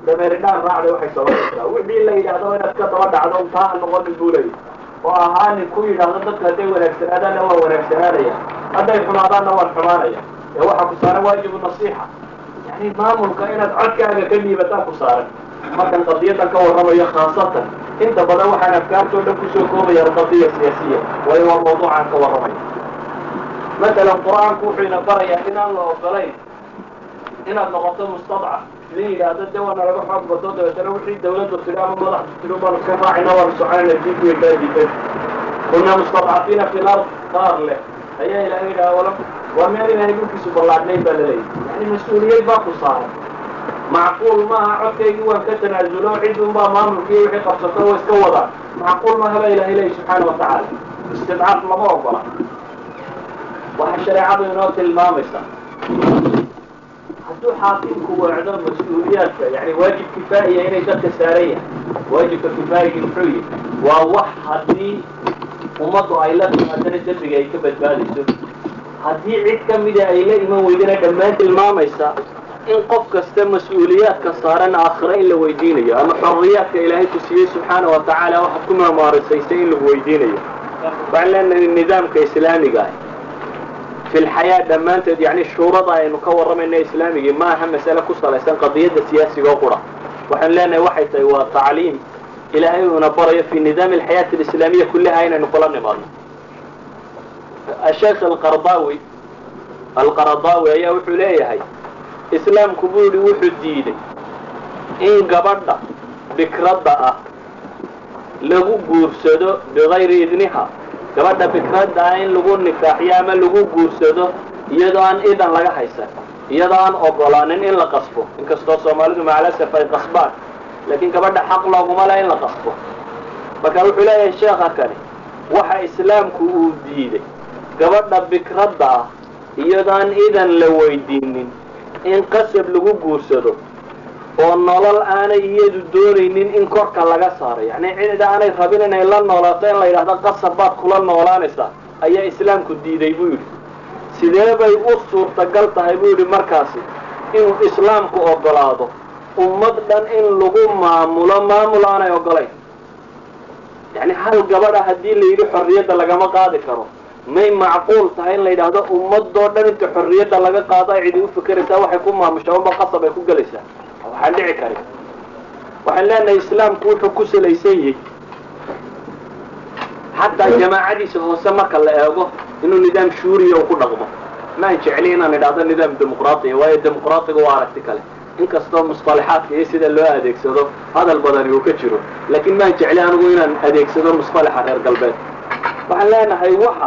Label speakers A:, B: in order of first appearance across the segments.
A: dameeridhaan raacday waxay sababaysaa wixii la yidhaahdo inaad ka daba dhacdo untaa ha noqonin buu leeyahy oo ahaa nin ku yidhaahdo dadka hadday wanaagsanaadaanna waan wanaagsanaanaya hadday xumaadaanna waan xumaanaya ee waxaa ku saaran waajibu nasiixa yani maamulka inaad codkaaga ka dhiibataan ku saaran markan qadiyadan ka warramayo khaasatan inta badan waxaan afkaartoo dhan kusoo koobaya alqadiya siyaasiya waayo waa mawduucaan ka warramaya matalan qur-aanku wuxuu ina barayaa inaan la ogolayn inaad noqoto mustadcaf nin yidhaahdo de waana laga xoog bato dabeetana wixii dawladdu tidhi ama madaxdu tidhi baanu iska raacina waanu soconayna diinku way kala diidan kunaa mustadcafiina fi lard qaar leh ayaa ilahay yidhaha wala waa meel ilahay dhulkiisu ballaadnayn baa laleeyahy yani mas-uuliyad baa ku saaran macquul maaha codkaygii waan ka tanaasulo cid unbaa maamulkii wixii qabsato oo iska wadaan macquul maaha baa ilahay leeyahy subxaana wa tacaala istidcaaf lama ogola waxaa shareecadu inoo tilmaamaysaa hadduu xaakimku weecdo mas-uuliyaadka yani waajib kifaa'iya inay dadka saaran yahay waajibka kifaayigii muxuu yihi waa wax haddii ummaddu ay la timaadana dembiga ay ka badbaadayso haddii cid ka mida ay la iman weydana dhammaan tilmaamaysa in qof kasta mas-uuliyaadka saaran aakhira in la weydiinayo ama xorriyaadka ilaahay ku siiyey subxaana wa tacaala waxaad ku maamaarisaysay in lagu weydiinayo waxaan leenahay nidaamka islaamiga ah fi lxayaa dhammaanteed yani shuurada aynu ka warramayna islaamigii ma aha masale ku salaysan qadiyadda siyaasiga oo qura waxaan leenahay waxay tahay waa tacliim ilaahay uuna barayo fi nidaami alxayaati alislaamiya kullaha inaynu kula nimaadno asheekh alqardaawi alqaradaawi ayaa wuxuu leeyahay islaamku buu yihi wuxuu diiday in gabadha bikradda ah lagu guursado bigayri idniha gabadha bikradda ah in lagu nikaaxiyo ama lagu guursado iyadoo aan idan laga haysan iyadoo aan ogolaanin in la qasbo inkastoo soomaalidu macalasaf ay qasbaan laakiin gabadha xaq looguma leh in la qasbo marka wuxuu leeyahay sheekha kani waxa islaamku uu diiday gabadha bikradda ah iyadoo aan idan la weydiinin in qasab lagu guursado oo nolol aanay iyadu doonaynin in korka laga saaro yacni cida aanay rabin inay la noolaato in la yidhahdo qasab baad kula noolaanaysaa ayaa islaamku diiday buu yidhi sidee bay u suurtagal tahay buu yidhi markaasi inuu islaamku ogolaado ummad dhan in lagu maamulo maamul aanay ogolayn yacni hal gabadha haddii la yidhi xorriyadda lagama qaadi karo may macquul tahay in la yidhaahdo ummadoo dhan inta xorriyadda laga qaado ay cidi u fikeraysaa waxay ku maamushaa unba qasab ay ku gelaysaa waxaan dhici karin waxaan leenahay islaamku wuxuu ku salaysan yahay xataa jamaacadiisa hoose marka la eego inuu nidaam shuuriya uu ku dhaqmo maan jecli inaan idhaahdo nidaam dimuqraatiya waayo dimuqraatiga waa aragti kale inkastoo musطalaxaadka iyo sida loo adeegsado hadal badani uu ka jiro laakiin maan jecli anigu inaan adeegsado musطalaxa reer galbeed waxaan leenahay waxa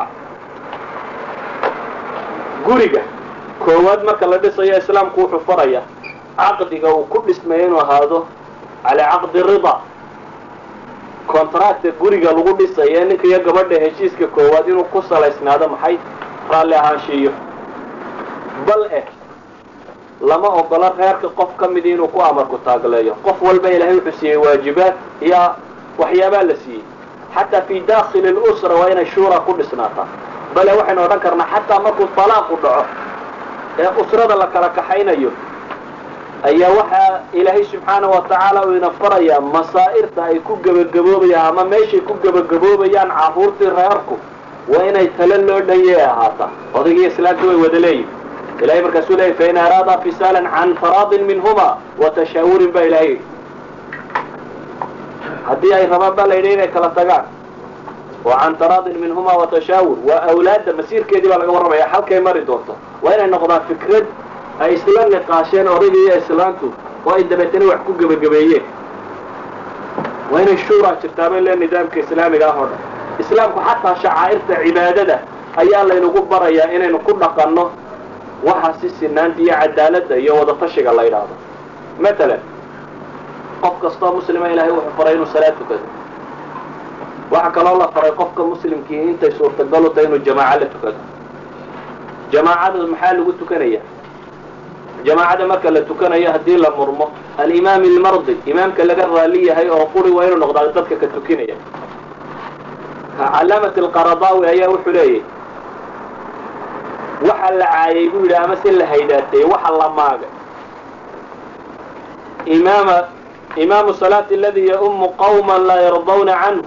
A: guriga koowaad marka la dhisayo islaamku wuxuu faraya caqdiga uu ku dhismayo inuu ahaado calaa caqdi rida contracta guriga lagu dhisayo ninka iyo gabadha heshiiska koowaad inuu ku salaysnaado maxay raalli ahaanshiiyo bal eh lama ogola reerka qof ka midi inuu ku amarku taagleeyo qof walba ilaahay wuxuu siiyey waajibaad iyo waxyaabaa la siiyey xataa fi dakhili lusra waa inay shuura ku dhisnaataa bale waxaynu odhan karnaa xataa markuu talaaqu dhaco ee usrada la kala kaxaynayo ayaa waxaa ilaahay subxaana wa tacaala uu ina farayaa masaa'irta ay ku gebagaboobayaan ama meeshay ku gebagaboobayaan carruurtii reerku waa inay tale loo dhanyay ahaataa odaygiiyo islaamka way wada leeyihin ilahay markaasuu leeyay fain araada fisaalan can faraadin minhuma wa tashaawurin baa ilahay yidhi haddii ay rabaan baa la yidhi inay kala tagaan oo can taraadin minhuma wa tashaawur waa awlaadda masiirkeedii baa laga warramaya halkay mari doonto waa inay noqdaan fikrad ay isla niqaasheen odayga iyo islaantu oo ay dabeetana wax ku gebagabeeyeen waa inay shuuraa jirtaaba le nidaamka islaamiga ah oo dhan islaamku xataa shacaa'irta cibaadada ayaa laynagu barayaa inaynu ku dhaqanno waxa si sinaanta iyo cadaaladda iyo wadatashiga la yidhaahdo matalan qof kastoo muslima ilahay wuxuu faray inuu salaad tukado waxaa kaloo la faray qofka muslimkii intay suurtagal u tahay inuu jamaaco la tukado jamaacada maxaa lagu tukanaya jamaacada marka la tukanayo haddii la murmo alimaam ilmardi imaamka laga raali yahay oo quri waa inuu noqdaa dadka ka tukinaya calaamat alqaradaawi ayaa wuxuu leeyahy waxa la caayay buu yidhi ama se la haydhaatay waxa la maagay imaama imaamu salaati aladii yaumu qawman laa yardawna canhu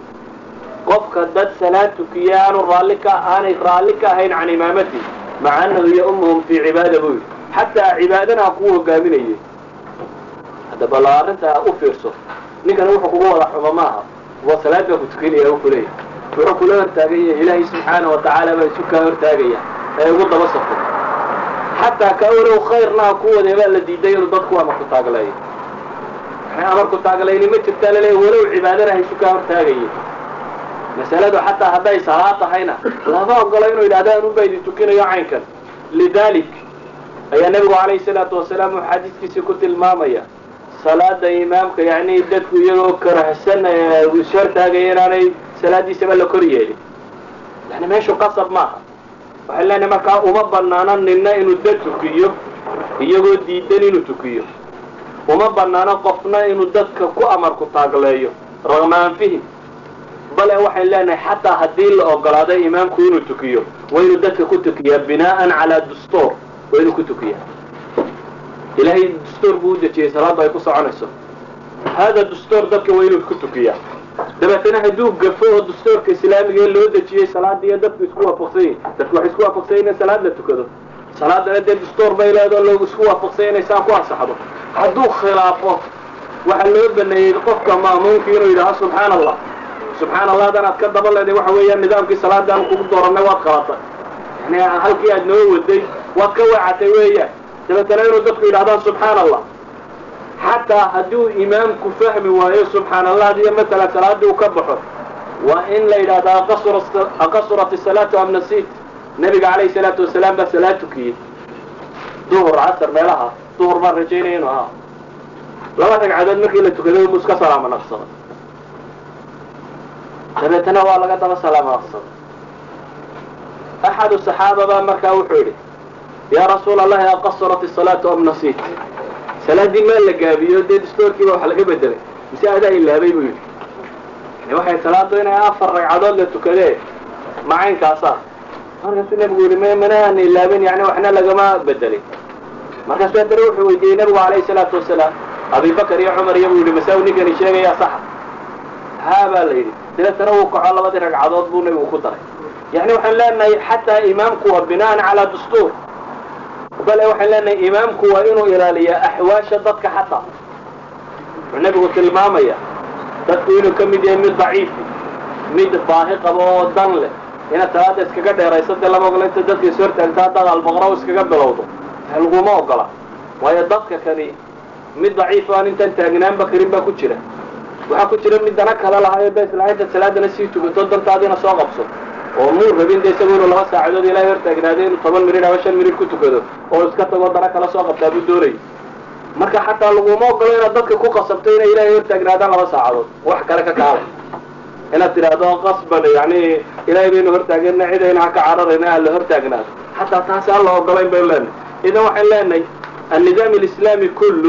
A: qofka dad salaad tukiya aanu raalli ka aanay raalli ka ahayn can imaamati maca annahu yaumuhum fii cibaada buu yidhi xataa cibaadana ha kuu hogaaminayay hadda bal arrintaa u fiirso ninkana wuxuu kugu wada xumo maaha waa salaad baa ku tukinaya u kuleeyahy wuxuu kula hortaaganya ilaahay subxaana wa tacaala baa isu kaa hortaagaya ee ugu daba safo xataa ka walow khayrna ha ku wadee baa la diiday inuu dadku amarku taagleeyo yani amarku taaglayni ma jirtaa laleeya walow cibaadana ha isu kaa hortaagaya masaladu xataa hadday salaad tahayna lama ogolo inuu yidhahdo anunba idin tukinayo caynkan lidalik ayaa nebigu calayhi salaatu wasalaam uu xadiiskiisii ku tilmaamaya salaada imaamka yani dadku iyagoo karahsan ishortaagaya inaanay salaadiisaba la kor yeelin yani meeshu qasab maaha waxay leenahay markaa uma banaano nina inuu dad tukiyo iyagoo diidan inuu tukiyo uma banaano qofna inuu dadka ku amarku taagleeyo raqma anfihim bale waxay leenahay xataa haddii la ogolaaday imaamku inuu tukiyo waa inuu dadka ku tukiyaa binaa'an calaa dustuur waa inuu ku tukiyaa ilaahay dastuur buu u dejiyey salaadda ay ku soconayso hada dastuur dadka waa inuu ku tukiyaa dabeetana hadduu gafo oo dastuurka islaamiga ee loo dejiyey salaada iyo dadku isku waafaqsan yihin dadku waxay isku waafaqsan yihin in salaad la tukado salaadana dee dastuur bay leedo loogu isku waafaqsan inay saa ku ansaxdo hadduu khilaafo waxaa loo baneeyey qofka ma'muumka inuu yidhaaho subxaan allah subxaan allah hadan aad ka daba leeday waxa weeyaan nidaamkii salaadaan kugu dooranay waad qalatay yani halkii aad noo waday waad ka wacatay weeyaan dabeetana inuu dadku yidhahdaan subxaan allah xataa hadduu imaamku fahmi waayo subxaan allah iyo matala salaadii uu ka baxo waa in la yidhahdo aqasurat isalaatu am nasiit nabiga calayhi salaatu wasalaam baa salaad tukiyey duhur casar meelaha duhur baan rajaynaya inu ahaa laba ragcadood markii la tukaday buu iska salaamo naqsaday dabeetana waa laga daba salaamo naqsaday axadu saxaaba baa markaa wuxuu yidhi yaa rasuula allahi aqasurat isalaatu am nasiit salaaddii maa la gaabiyo dee dastoorkiiba wax laga bedelay mise adaa ilaabay buu yidhi yani waxay salaadu inay afar ragcadood la tukadee macaynkaasa markaasuu nebigu yidhi m manaaan ilaabin yani waxna lagama bedelin markaasuu haddana wuxuu weydiiyey nebigu calayhi salaatu wasalaam abibakar iyo cumar iyo buu yidhi masaa ninkani sheegayaa saxa haa baa la yidhi dabeetana wuu kaco labadii ragcadood buu nebigu ku daray yani waxaan leenahay xataa imaamku waa binaan calaa dastuur bale waxaan leenahay imaamku waa inuu ilaaliyaa axwaasha dadka xataa wuxuu nebigu tilmaamaya dadku inuu ka mid yahay mid daciifi mid baahi qabo oo dan leh inaad salaada iskaga dheerayso dee lama ogola inta dadka is hortaagta haddaad albaqra iskaga bilowdo laguma ogola waayo dadka kani mid daciif aan intaan taagnaanba karin baa ku jira waxaa ku jira mid dana kale lahayo ba isla intaad salaadana sii tukato dantaadiina soo qabso oo muu rabin de isagu inuu laba saacadood ilaahay hortaagnaaday inuu toban minid ama shan minid ku tukado oo iska tago dana kala soo qabtaa buu doonayay marka xataa laguma ogolo inaad dadka ku qasabto inay ilaahay hortaagnaadaan laba saacadood wax kale ka kaalay inaad tidhaahdo qasban yani ilaahay baynu hortaagana cidayna ha ka cararayna aan la hortaagnaado xataa taasi aan la ogolayn baynu leenahay idan waxaan leenahay annidaam alislaami kullu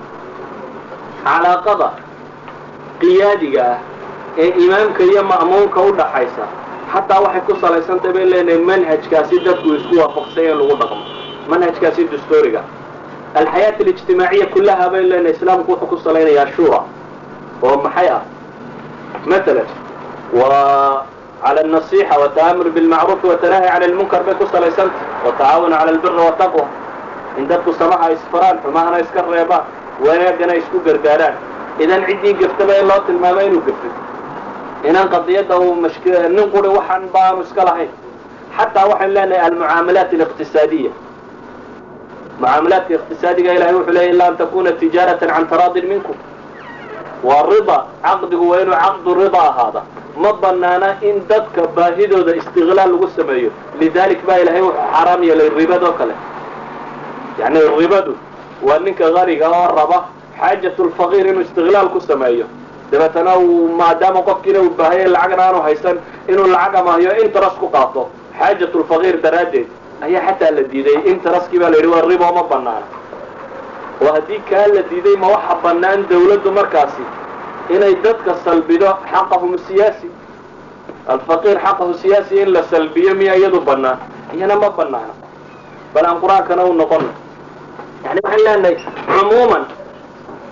A: calaaqada qiyaadiga ah ee imaamka iyo ma'muumka u dhaxaysa xataa waxay ku salaysantahay bayn leenahay manhajkaasi dadku isku waafaqsay in lagu dhaqmo manhajkaasi dastuuriga alxayaat alijtimaaciya kullaha bayn leenahay islaamku wuxuu ku salaynayaa shura oo maxay ah matalan wa cala alnasixa wataamur bilmacruufi watanahi cala lmunkar bay ku salaysantah watacaawun cala albiri wataqwa in dadku samaha isfaraan xumahana iska reebaan wanaagana isku gargaaraan idan ciddii gaftaba in loo tilmaamo inuu gaftay inaan qadiyadda uu mashk nin quri waxaan baanu iska lahayn xataa waxaynu leenahay almucaamalaat aliqtisaadiya mucaamalaadka iqtisaadiga ilahay wuxuu leeyay ila an takuna tijaaratan can taraadin minkum waa rida caqdigu waa inuu caqdu rida ahaada ma banaana in dadka baahidooda istiqlaal lagu sameeyo lidalik baa ilahay wuxuu xaraam yeelay ribadoo kale yani ribadu waa ninka qaniga oo raba xaajat lfaqiir inuu istiqlaal ku sameeyo dabeetana uu maadaama qofkiina uu baahaya lacagna aanu haysan inuu lacag amahyo interes ku qaato xaajat lfaqiir daraaddeed ayaa xataa la diiday intereskii baa la yidhi waa ribo ma banaana oo haddii kaa la diiday ma waxa bannaan dawladdu markaasi inay dadka salbido xaqahum siyaasi alfaqiir xaqahu siyaasi in la salbiyo miya iyadu bannaan iyana ma banaana bal aan qur-aankana u noqono yani waxaan leenahay cumuuman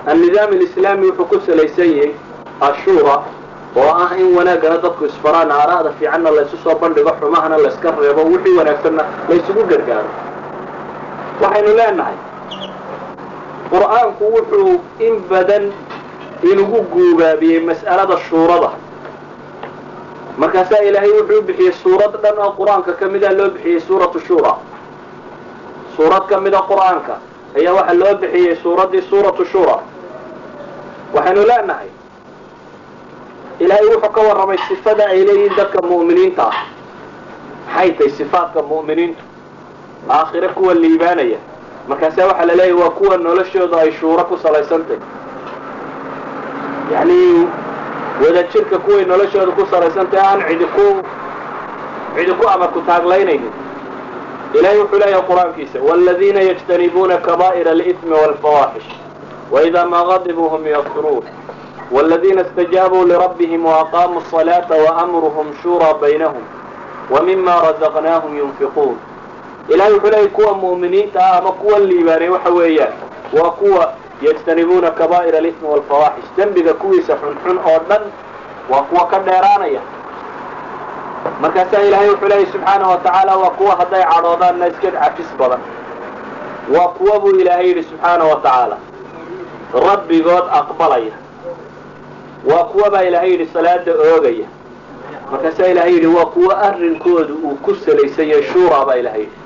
B: annidaam alislaami wuxuu ku salaysan yahay ashuura oo ah in wanaaggana dadku isfaraan aara'da fiicanna laysu soo bandhigo xumahana layska reebo wixii wanaagsanna laysugu gargaaro waxaynu leenahay qur'aanku wuxuu in badan inugu guubaabiyey mas'alada shuurada markaasaa ilaahay wuxuu bixiyey suurad dhan oo qur-aanka ka mida loo bixiyey suuratu shura suurad ka mida qur-aanka ayaa waxaa loo bixiyey suuraddii suuratu shura waxaynu leenahay ilaahay wuxuu ka warramay sifada ay leeyihiin dadka mu'miniinta ah maxay tahay sifaadka mu'miniintu aakhire kuwa liibaanaya markaasaa waxaa la leeyahy waa kuwa noloshooda ay shuuro ku salaysantahy yacni wadajirka kuway noloshooda ku salaysantahy aan cidi ku cidi ku amar ku taaglaynaynin ilahay wuxuu leeyahay qur-aankiisa wاladiina yجtanibuuna kaba'ir اlإثmi wاlfawaaxish وإida ma غadibuu hm yakfiruun wاladiina اstajaabuu lirabbihim وأqaamuu الصلاaةa وأmruhm shurىa baynahum وmima razaqnaahum yunfiquun ilahay wuxuu leeyahy kuwa mu'miniinta ah ama kuwa liibaanay waxa weeyaan waa kuwa yجtanibuuna kaba'ir اlإثmi wاlfawaaxish dembiga kuwiisa xunxun oo dhan waa kuwa ka dheeraanaya markaasaa ilaahay wuxuu leeyahy subxaanaه wa tacaala waa kuwa hadday cadhoodaanna iska cafis badan waa kuwa buu ilaahay yidhi subxaanaه wa tacaala rabbigood aqbalaya waa kuwa baa ilaahay yidhi salaada oogaya markaasaa ilaahay yidhi waa kuwa arrinkoodu uu ku salaysan yahay shura baa ilahay yidhi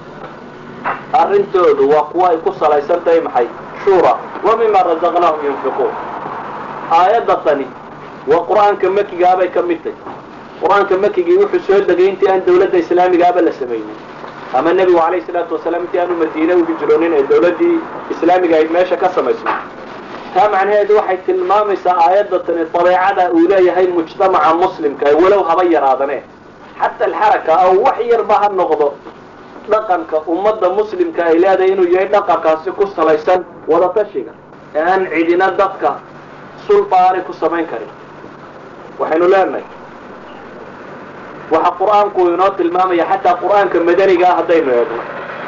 B: arrintoodu waa kuwa ay ku salaysan tahay maxay shura wa mima razaqnaahum yunfiquun aayadda tani waa qur-aanka makigaabay ka mid tahy qur-aanka makigii wuxuu soo degay intii aan dawladda islaamigaaba la samaynin ama nebigu calayhi salaatu wasalaam intii aanu madiine u hijroonin ee dawladdii islaamiga ay meesha ka samaysno taa macnaheedu waxay tilmaamaysaa aayadda tani dabeecada uu leeyahay mujtamaca muslimka walow haba yaraadane xata alxaraka aw wax yarba ha noqdo dhaqanka ummadda muslimka ay leedahay inuu yahay dhaqankaasi ku salaysan wadatashiga ee aan cidina dadka sulba aanay ku samayn karin waxaynu leenahay waxa qur-aanku inoo tilmaamaya xataa qur-aanka madaniga ah haddaynu eegno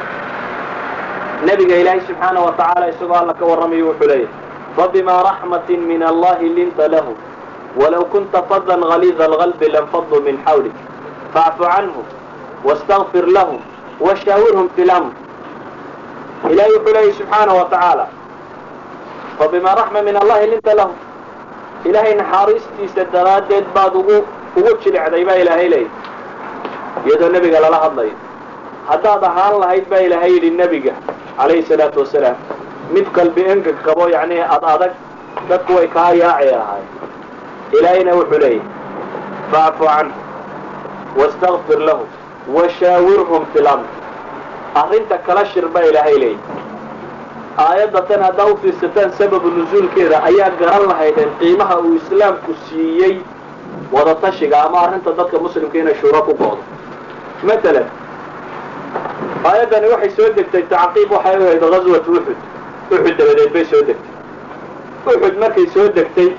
B: nebiga ilaahay subxaana wa tacaala isagoo alla ka warramayo wuxuu leeyahy fabimaa raxmatin min allahi linta lahum walow kunta fadan galiida alqalbi lanfaduu min xawlik faacfu canhum wastakfir lahum washaawirhum fi lamr ilahay wuxuu leeyahy subxaana wa tacaala fabimaa raxma min allahi linta lahum ilaahay naxaariistiisa daraaddeed baad ugu ugu jilicday baa ilaahay leeyahy iyadoo nebiga lala hadlayo haddaad ahaan lahayd baa ilaahay yidhi nebiga calayhi salaatu wasalaam mid qalbi engeg qabo yacni ad adag dadku way kaa yaaci ahaay ilaahayna wuxuu leeyahy faacfu canhu wastakfir lahum washaawirhum fi lamr arrinta kala shir baa ilaahay leeyahy aayadda tan haddaa u fiirsataan sababu nusuulkeeda ayaa garan lahaydeen qiimaha uu islaamku siiyey wadatashiga ama arrinta dadka muslimka inay shuuro ku goodo matalan aayaddani waxay soo degtay tacqiib waxay u ahayd ghaswatu uxud uxud dabadeed bay soo degtay uxud markay soo degtay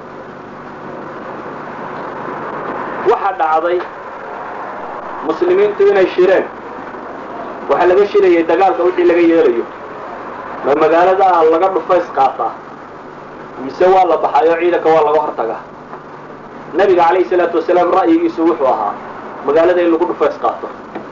B: waxa dhacday muslimiintu inay shireen waxaa laga shirayay dagaalka wixii laga yeelayo ma magaalada laga dhufays qaataa mise waa la baxayo ciidanka waa laga hortagaa nabiga calayhi salaatu wasalaam ra'yigiisu wuxuu ahaa magaalada in lagu dhufays qaato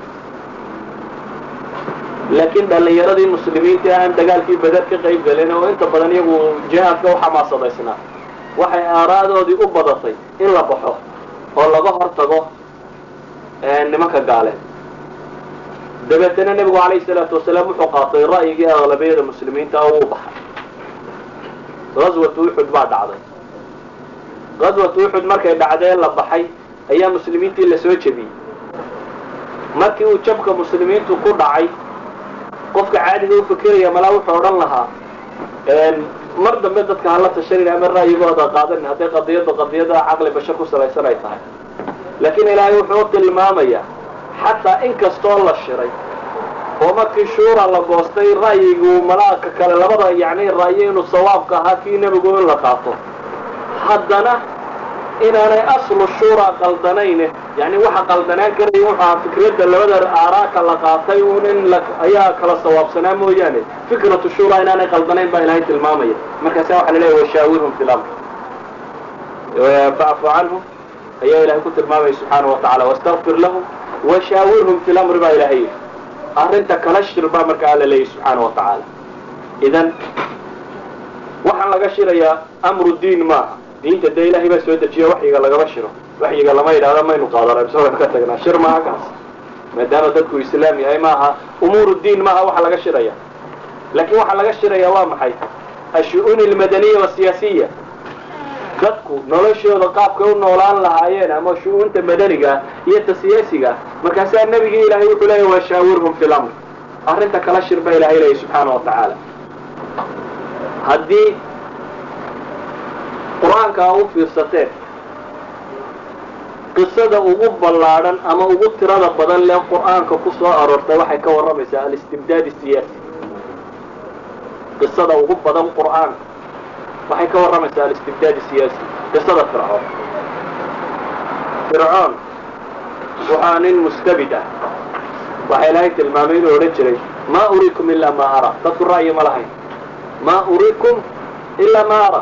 B: laakiin dhallinyaradii muslimiinta aan dagaalkii badar ka qayb galin oo inta badan iyagu jihaadka u xamaasadaysnaa waxay aaraadoodii u badatay in la baxo oo laga hortago nimanka gaaleed dabeetana nebigu calayhi salaatu wasalaam wuxuu qaatay ra'yigii aqlabiyada muslimiinta oo uu baxay gaswatu uxud baa dhacday gaswatu uxud markay dhacdee la baxay ayaa muslimiintii la soo jebiyey markii uu jabka muslimiintu ku dhacay qofka caadiga u fikiraya malaa wuxuu odhan lahaa mar dambe dadka hala tashanin ama ra'yigooda qaadanin hadday qadiyadda qadiyada caqli bashar ku salaysan ay tahay laakiin ilaahay wuxuu u tilmaamayaa xataa in kastoo la shiray oo markii shuura la goostay ra'yigu malaa'ka kale labada yacni ra'yo inuu sawaabka ahaa kii nebigu in la qaato haddana inaanay aslu shuuraa qaldanayne yani waxa qaldanaan karaya wuxu ahaa fikradda labada aaraaka la qaatay un in ayaa kala sawaabsanaa mooyaane fikratu shuuraa inaanay qaldanayn baa ilahay tilmaamaya markaasa waxa la leeya washaawirhum fi lamr facfu canhum ayaa ilahay ku tilmaamaya subxaana wa tacala wastakfir lahum washaawirhum fi lamri baa ilahay yidhi arrinta kala shir baa marka alla leeyahy subxaana wa tacaala idan waxaan laga shirayaa amru diin maaha diinta dee ilahay baa soo dejiyo waxyiga lagama shiro waxyiga lama yidhahdo maynu qaadana mise waynu ka tagnaa shir maaha kaas maadaama dadku islaam yahay maaha umuuru diin maaha waxa laga shiraya laakiin waxaa laga shiraya waa maxay ashu-uun almadaniya wasiyaasiya dadku noloshooda qaabkay u noolaan lahaayeen ama shu-uunta madaniga iyo ta siyaasiga markaasaa nebigii ilaahay wuxuu leeyahy washaawirhum fi lamr arrinta kala shir baa ilahay leeyahy subxaana wa tacaala haddii qur-aanka a u fiirsateen qisada ugu ballaadhan ama ugu tirada badan lee qur-aanka ku soo aroortay waxay ka warramaysaa alistibdaad siyaasi qisada ugu badan qur-aanka waxay ka warramaysaa alistibdaad siyaasi qisada fircoon fircoon waxaa nin mustabid ah waxaa ilaahay tilmaamay inuu odhan jiray maa uriikum ilaa maa ara dadku ra'yi ma lahayn maa uriikum ilaa maa ara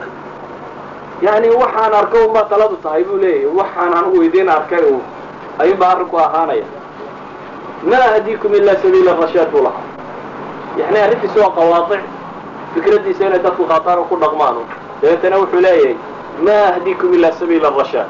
B: yani waxaan arkay unbaa taladu tahay buu leeyahy waxaan anigu idiin arkay u ayuunbaa arrinku ahaanaya maa ahdiikum ilaa sabiila rashaad buu lahaa yani arrintiisa waa qawaadic fikraddiisa inay dadku qaataan oo ku dhaqmaan dabeetana wuxuu leeyahay maa ahdiikum ilaa sabiila rashaad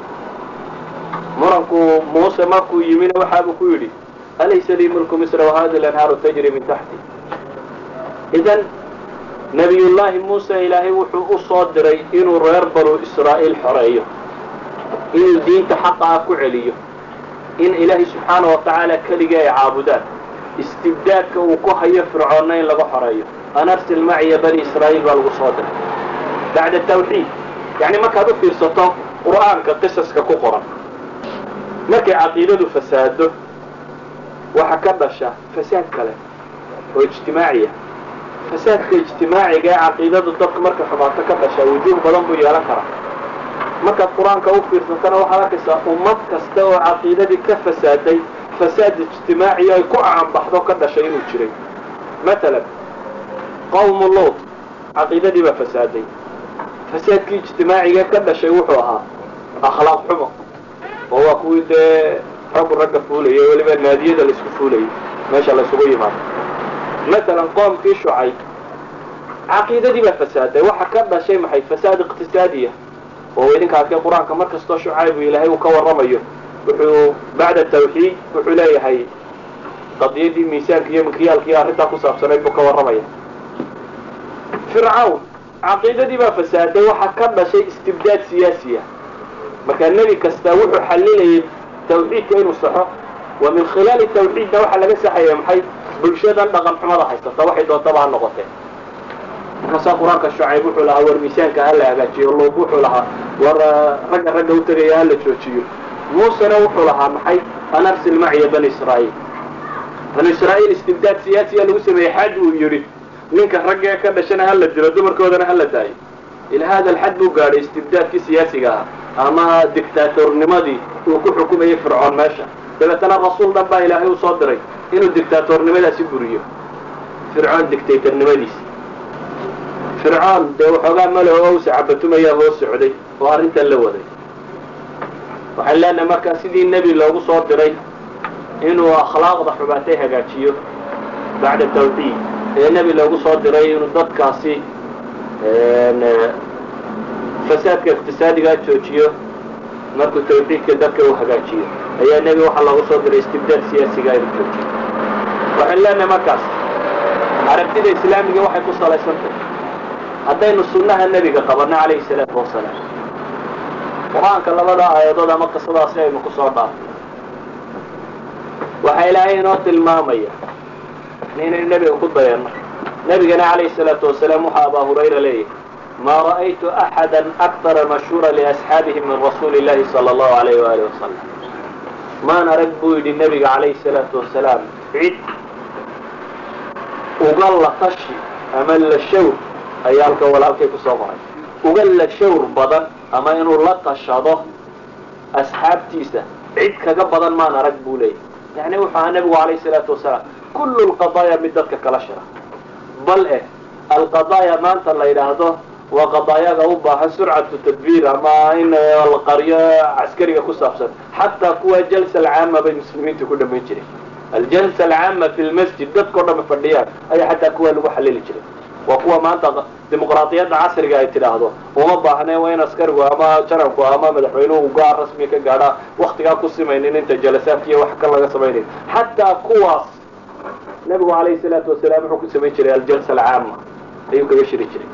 B: muranku muuse markuu yimina waxaabuu ku yidhi alaysa lii mulku misra wahadi lanhaaru tajri min taxti idan nabiyullaahi muuse ilaahay wuxuu u soo diray inuu reer banu israa'iil xoreeyo inuu diinta xaqa ah ku celiyo in ilaahay subxaana wa tacaala keligii ay caabudaan istibdaadka uu ku hayo fircoonna in laga xoreeyo an arsil maciya bani israa'iil baa lagu soo diray bacda tawxiid yacni markaad u fiirsato qur'aanka qisaska ku qoran markay caqiidadu fasaado waxa ka dhasha fasaad kale oo ijtimaaciya fasaadka ijtimaaciga ee caqiidadu dadka markay xumaato ka dhasha wujuuh badan buu yeelan karaa markaad qur-aanka u fiirsatana waxaad arkaysaa ummad kasta oo caqiidadii ka fasaaday fasaad ijtimaaciya ay ku caanbaxdo ka dhashay inuu jiray matalan qawmu luut caqiidadii baa fasaaday fasaadkii ijtimaaciga ka dhashay wuxuu ahaa akhlaaq xumo oo waa kuwii dee raggu ragga fuulayay weliba naadiyada laisku fuulayay meesha laysugu yimaado matalan qoomkii shucay caqiidadii baa fasaaday waxa ka dhashay maxay fasaad iqtisaadiya oo idinka arkay qur-aanka mar kastoo shucaybu ilaahay uu ka warramayo wuxuu bacda tawxiid wuxuu leeyahay qadiyadii miisaanka iyo mikyaalka iyo arrintaa ku saabsanayd buu ka warramaya fircawn caqiidadii baa fasaaday waxa ka dhashay istibdaad siyaasiya markaa nebi kastaa wuxuu xalilayay tawxiidka inuu saxo wa min khilaali tawxiidna waxaa laga saxaya maxay bulshadan dhaqan xumada haysata waxay doontaba ha noqotee markaasaa qur-aanka shucayb wuxuu lahaa war miisaanka hala hagaajiyo luub wuxuu lahaa war ragga ragga u tegaya hala joojiyo muusena wuxuu lahaa maxay an arsil maciya bani israa'iil banu israa'iil istibdaad siyaasiya lagu sameeyey xad uu yidhi ninka raggee ka dhashana hala dilo dumarkoodana hala daayo ilaa hada alxad buu gaadhay istibdaadkii siyaasiga ah ama dictaatornimadii uu ku xukumayay fircoon meesha dabeetana rasuul dhan baa ilaahay u soo diray inuu dictaatornimadaasi buriyo fircoon dictatornimadiisi fircoon dee waxoogaa malaho owsa cabatumayaa hoos socday oo arrintan la waday waxaan leenahay markaa sidii nebi loogu soo diray inuu akhlaaqda xumaatay hagaajiyo bacda tawxiid ee nebi loogu soo diray inuu dadkaasi fasaadka iqtisaadigaa joojiyo markuu tawxiidka dadka uu hagaajiyo ayaa nebi waxaa loogu soo diray istibdaad siyaasiga inuu joojiyo waxaan leenahay markaas aragtida islaamiga waxay ku salaysantahy haddaynu sunnaha nebiga qabanno calayhi salaatu wasalaam qur-aanka labada aayadood ama qisadaasi aynu ku soo dhaafno waxaa ilaahay inoo tilmaamaya inaynu nebiga ku dayanno nebigana calayhi salaatu wasalaam waxaa abaa hurayra leeyahay ma ra'aytu axada akara mashhuura liasxaabihi min rasuuli illahi sala allahu alayh waali wasalam maan arag buu yidhi nebiga calayhi salaatu wasalaam cid uga latashi ama la show ayaa halkan walaalkay ku soo qoray uga la shawr badan ama inuu la tashado asxaabtiisa cid kaga badan maan arag buu leeyahy yani wuxuu ahaa nebigu calayhi salaatu wasalaam kullu lqadaaya mid dadka kala shira bal eh alqadaaya maanta la yidhaahdo waa qadaayaga u baahan surcatu tadbiir ama in la qaryo caskariga ku saabsan xataa kuwa jalsa alcaama bay muslimiinta ku dhamayn jireen aljalsa alcaama fi lmasjid dadkao dhama fadhiyaan ayaa xataa kuwa lagu xalili jiray waa kuwa maanta dimuqraadiyadda casriga ay tidhaahdo uma baahneen waa in askarigu ama janabku ama madaxweynuhu gaar rasmi ka gaadhaa waktigaa ku simaynin inta jalasaadka iyo wax kan laga samaynayn xataa kuwaas nebigu calayhi salaatu wasalaam wuxuu ku samayn jiray aljalsa alcaama ayuu kaga shiri jiray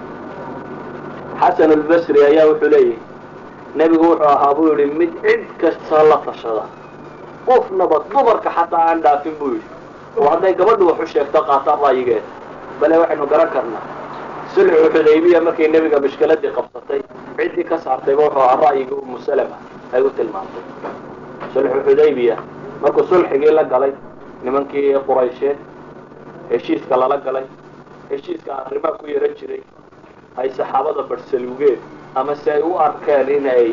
B: xasan albasri ayaa wuxuu leeyahy nebigu wuxuu ahaa buu yihi mid cid kasta la tashada qofnaba dumarka xataa aan dhaafin buu yidhi oo hadday gabadhu wax u sheegto qaataan ra'yigeeda bale waxaynu garan karnaa sulxu xudaybiya markay nebiga mishkiladii qabsatay ciddii ka saartayba wuxuu ahaa ra'yigii umu salama ay u tilmaamtay sulxu xudaybiya markuu sulxigii la galay nimankii quraysheed heshiiska lala galay heshiiska arrimaa ku yaran jiray ay saxaabada barhsaluugeen ama si ay u arkeen inay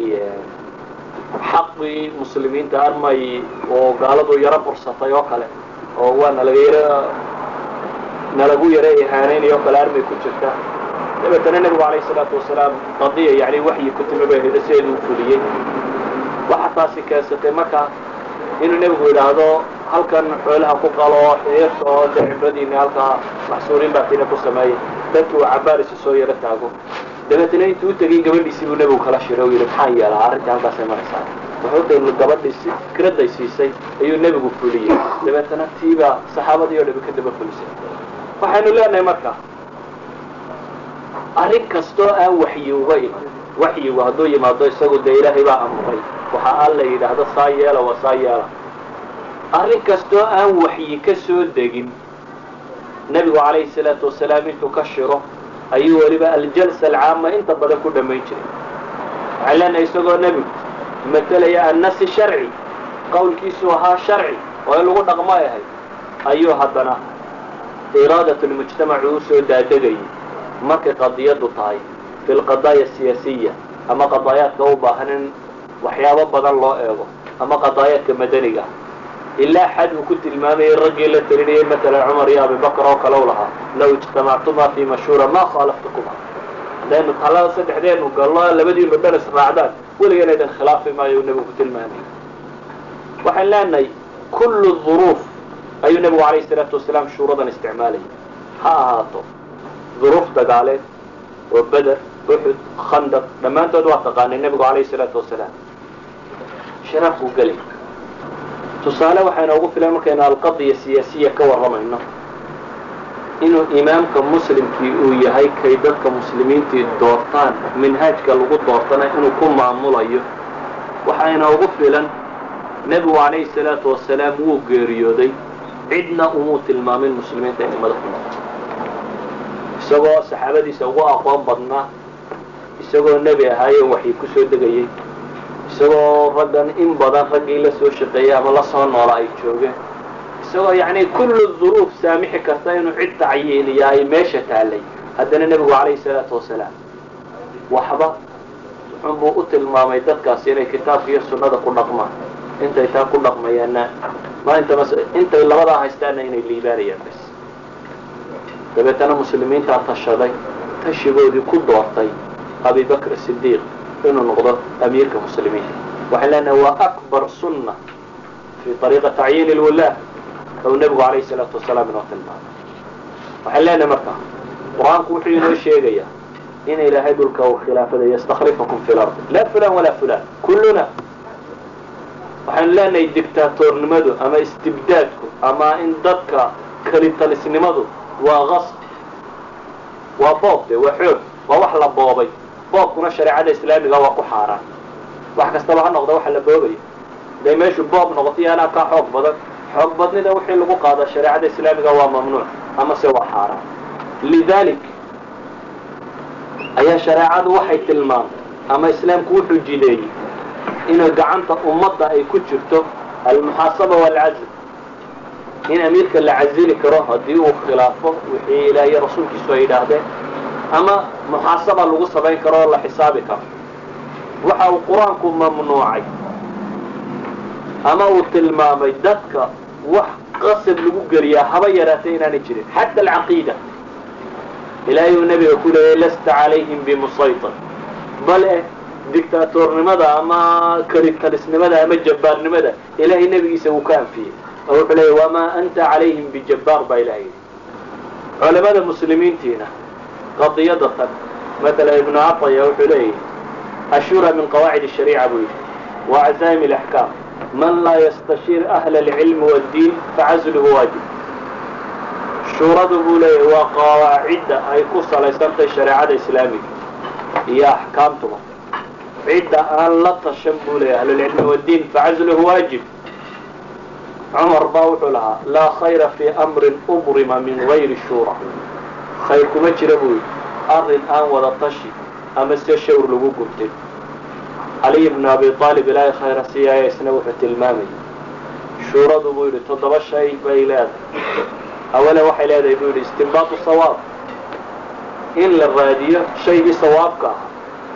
B: xaqii muslimiinta armay oo gaaladu yaro bursatay oo kale oo waa nalaga yaro nalagu yaro ihaanaynay oo kale armay ku jirta dabeetana nebigu calayhi salaatu wasalaam qadiya yani waxyi ku timi bay hida sideedu u fuliyey waxa taasi keensatay marka inuu nebigu yidhaahdo halkan xoolaha ku qalo xiyirta oo de cibradiina halkaa maxsuuriin baatina ku sameeyay dadki uu cabaarisi soo yaro taago dabeetana intuu u tegay gabadhiisii buu nebigu kala shiray oo yidhi maxaan yeelaa arrinta halkaasay maraysaa wuxuu gabadhii si fikraday siisay ayuu nebigu fuliyey dabeetana tiibaa saxaabadii oo dhabi ka daba fulisay waxaynu leenahay marka arrin kastoo aan waxyi uga iman waxyigu hadduu yimaado isagu dee ilaahay baa amuray waxa alla yidhaahdo saa yeela waa saa yeela arrin kastoo aan waxyi ka soo degin nebigu calayhi salaatu wasalaam intuu ka shiro ayuu weliba aljalsa alcaama inta badan ku dhammayn jiray waxaan leenahay isagoo nebigu matelaya annasi sharci qowlkiisu ahaa sharci oo in lagu dhaqmo ay ahayd ayuu haddana iraadat lmujtamacu u soo daadegayay markay qadiyadu tahay fi lqadaaya asiyaasiya ama qadaayaadka u baahan in waxyaabo badan loo eego ama qadaayaadka madaniga ilaa xad uu ku tilmaamayay raggii la talinayay matalan cumar iyo abibakr oo kale u lahaa law ijtamactuma fi mashhuura ma khaalaftukuma hadaynu talada saddexdeenu gallo labadiinu dhan israacdaan weligeena idin khilaafi maayo uu nebigu ku tilmaamay waxaan leenahay kullu duruuf ayuu nebigu calayhi salaatu wasalaam shuuradan isticmaalayay ha ahaato duruuf dagaaleed oo beder uxud khandaq dhammaantood waa taqaanay nebigu calayhi salaatu wasalaam shiraafkuu gelay tusaale waxaa inoogu filan markaynu alqadiya siyaasiya ka warramayno inuu imaamka muslimkii uu yahay kay dadka muslimiintii doortaan minhaajka lagu doortana inuu ku maamulayo waxaa inoogu filan nebigu calayhi salaatu wasalaam wuu geeriyooday cidna umuu tilmaamin muslimiinta inay madax ku noqoto isagoo saxaabadiisa ugu aqoon badnaa isagoo nebi ahaayo waxii ku soo degayay isagoo raggan in badan raggii la soo shaqeeyey ama la soo noola ay joogeen isagoo yacni kullu duruuf saamixi karta inuu cid tacyiiniya ay meesha taallay haddana nebigu calayhi salaatu wasalaam waxba wuxuunbuu u tilmaamay dadkaasi inay kitaabka iyo sunnada ku dhaqmaan intay taa ku dhaqmayaanna maalinta mas intay labadaa haystaanna inay liibaanayaan bas dabeetana muslimiintaa tashaday tashigoodii ku doortay abibakr sidiiq inuu noqdo amiirka muslimiinta waxaan leenahay waa akbar sunna fi ariiqa tacyiin lwulaah ou nebigu calayhi salaatu wasalaam inoo tilmaamay waxaan leenahay marka qur-aanku wuxuu inoo sheegayaa in ilaahay dhulka uu khilaafada yastakhlifakum fi lardi laa fulan walaa fulan kulluna waxaanu leenahay dictaatornimadu ama istibdaadku ama in dadka kelitalisnimadu waa qasb waa boob de waa xoog waa wax la boobay boobkuna shareecada islaamiga waa ku xaaraan wax kastaba ha noqda waxa la boobaya haday meeshu boob noqoto iyo anaa kaa xoog badan xoog badnida wixii lagu qaada shareecada islaamiga waa mamnuuc ama se waa xaaraan lidalik ayaa shareecadu waxay tilmaamtay ama islaamku wuxuu jideeyey inay gacanta ummadda ay ku jirto almuxaasaba waalcazl in amiirka la casili karo haddii uu khilaafo wixii ilaah iyo rasuulkiisu ay yidhaahdeen ama muxaasaba lagu samayn karo oo la xisaabi karo waxa uu qur-aanku mamnuucay ama uu tilmaamay dadka wax qasab lagu geliyaa haba yaraatay inaanay jirin xata alcaqiida ilaahay uu nebiga ku leeyay lasta calayhim bimusaytir bale dictaatornimada ama karitalisnimada ama jabbaarnimada ilaahay nebigiisa wuu ka anfiyey oo wuxuu leeyay wamaa anta calayhim bijabbaar baa ilahay yidhi culamada muslimiintiina qadiyada tan matala ibnu cataya wuxuu leeyahy ashura min qawaacid الshariica buu yidhi wa cazaa'im اlaxkaam man laa yastashiir ahla alcilmi waaddiin facazluhu waajib shuuradu buu leeyahy waa qawaacidda ay ku salaysantahay shareecada islaamiga iyo axkaamtuba cidda aan la tashan buu leeyahy ahlulcilmi waaddiin facazluhu waajib cumar baa wuxuu lahaa laa khayra fii amrin ubrima min gayri shuura khayr kuma jira buu yidhi arrin aan wada tashi ama se shawr lagu gubtay caliy bnu abi aalib ilaahay khayra siyaaya isna wuxuu tilmaamayay shuuradu buu yidhi toddoba shay bay leedahay awale waxay leedahay buu yidhi istinbaatu sawaab in la raadiyo shaygii sawaabka ah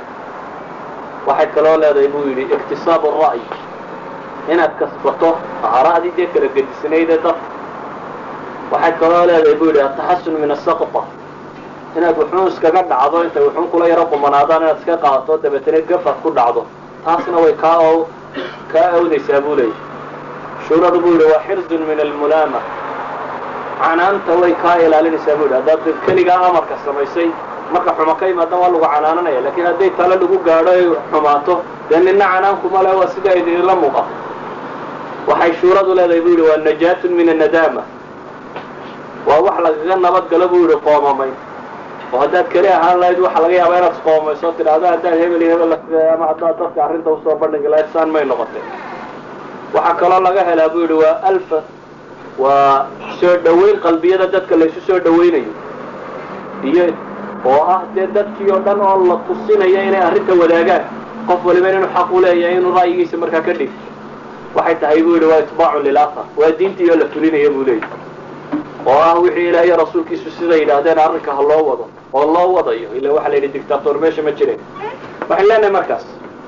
B: waxay kaloo leedahay buu yidhi iktisaabu ra'yi inaad kasbato aara'dii dee kala gedisnayde dadka waxay kaloo leedahay buu yidhi ataxasun min asaqta inaad wuxuun iskaga dhacdo intay wuxuun kula yaro qumanaadaan inaad iska qaadato dabeetana gafad ku dhacdo taasna way kaa o kaa awdaysaa buu leeyahy shuuradu buu yidhi waa xirzun min almulaama canaanta way kaa ilaalinaysaa buu yidhi haddaad keligaa amarka samaysay marka xumo ka imaadan waa lagu canaananaya lakiin hadday tale lagu gaadho ay xumaato dee nina canaankuma le waa sida idinla muuqato waxay shuuradu leedahay buu yidhi waa najaatun min annadaama waa wax lagaga nabad galo buu yidhi qoomamayn oo haddaad keli ahaan lahayd waxa laga yaabaa inaad isqoomayso tidhaahdo haddaad hebel iyo hebel ama haddaad dadka arrinta usoo bandhigi lahayd saan may noqotay waxaa kaloo laga helaa buu yidhi waa alfa waa soo dhoweyn qalbiyada dadka laysu soo dhawaynayo iyo oo ah dee dadkii oo dhan oo la tusinaya inay arrinta wadaagaan qof waliba inuu xaq u leeyahay inuu ra'yigiisa markaa ka dhigto waxay tahay buu yidhi waa itbaacun lilakhar waa diintii oo la fulinaya buu leeyahy oo ah wixii ilaah iyo rasuulkiisu siday yidhaahdeen arrinka ha loo wado oo loo wadayo ila waxaa la yidhi dictator meesha ma jireen waxaan leenahay markaas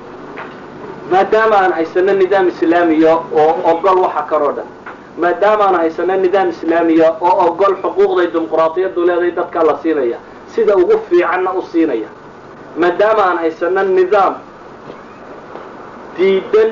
B: maadaama aan haysano nidaam islaamiya oo ogol waxa kanoo dhan maadaama aan haysano nidaam islaamiya oo ogol xuquuqday dimuqraadiyaddu leedahay dadkaa la siinaya sida ugu fiicanna u siinaya maadaama aan haysano nidaam diidan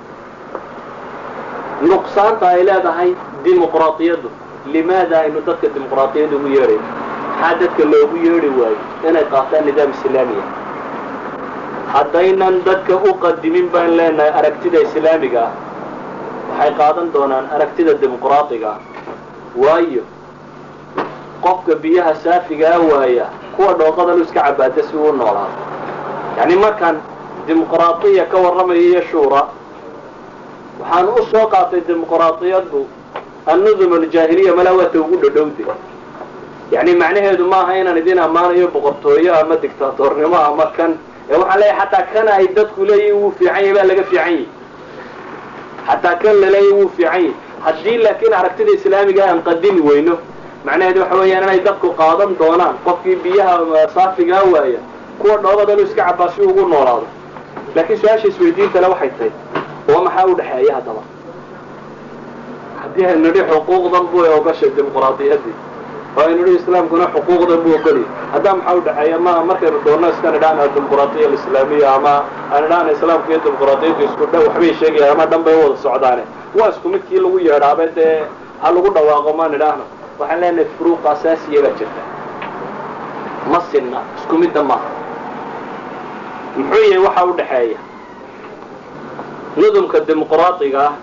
B: nuqsaanta ay leedahay dimuqraadiyaddu limaada aynu dadka dimuqraadiyadda ugu yeedhayn maxaa dadka loogu yeedhi waayo inay qaataan nidaam islaamiya haddaynan dadka u qadimin baan leenahay aragtida islaamiga ah waxay qaadan doonaan aragtida dimuqraadiga ah waayo qofka biyaha saafigaa waaya kuwa dhooqadanu iska cabaada si uu noolaado yacni markaan dimuqraadiya ka warramayo iyo shuura waxaan u soo qaatay dimuqraadiyaddu annudum aljaahiliya malaa waata ugu dhadhowde yacni macnaheedu maaha inaan idin ammaanayo boqortooyo ama dictaatornimo ama kan ee waxaan leeyahay xataa kan ay dadku leeyihin wuu fiican yahy baa laga fiican yahy xataa kan laleeyahy wuu fiican yahy haddii laakiin aragtida islaamiga aan qadimi weyno macnaheedu waxa weeyaan inay dadku qaadan doonaan qofkii biyaha saafigaa waaya kuwa dhoobadanu iska cabaa si ugu noolaado laakiin su-aasha isweydiintale waxay tahay oo maxaa u dhexeeya haddaba haddii aynu nidhi xuquuqdan buu ogashay dimuqraadiyaddii oo aynu nidhi islaamkuna xuquuqdan buu ogoliyay haddaa maxaa udhexeeya ma markaynu doonno iska nidhaana dimuqraadiya alislaamiya ama aan nidhaana islaamka iyo dimuqraadiyaddu isku dha waxbay sheegayaan ama dhan bay wada socdaane waa isku midkii lagu yeedhaabe dee ha lagu dhawaaqo ma nidhaahno waxaan leenahay furuuq asaasiya baa jirta ma sinna isku midda maaha muxuu yahay waxa u dhexeeya nudumka dimuqraadiga ah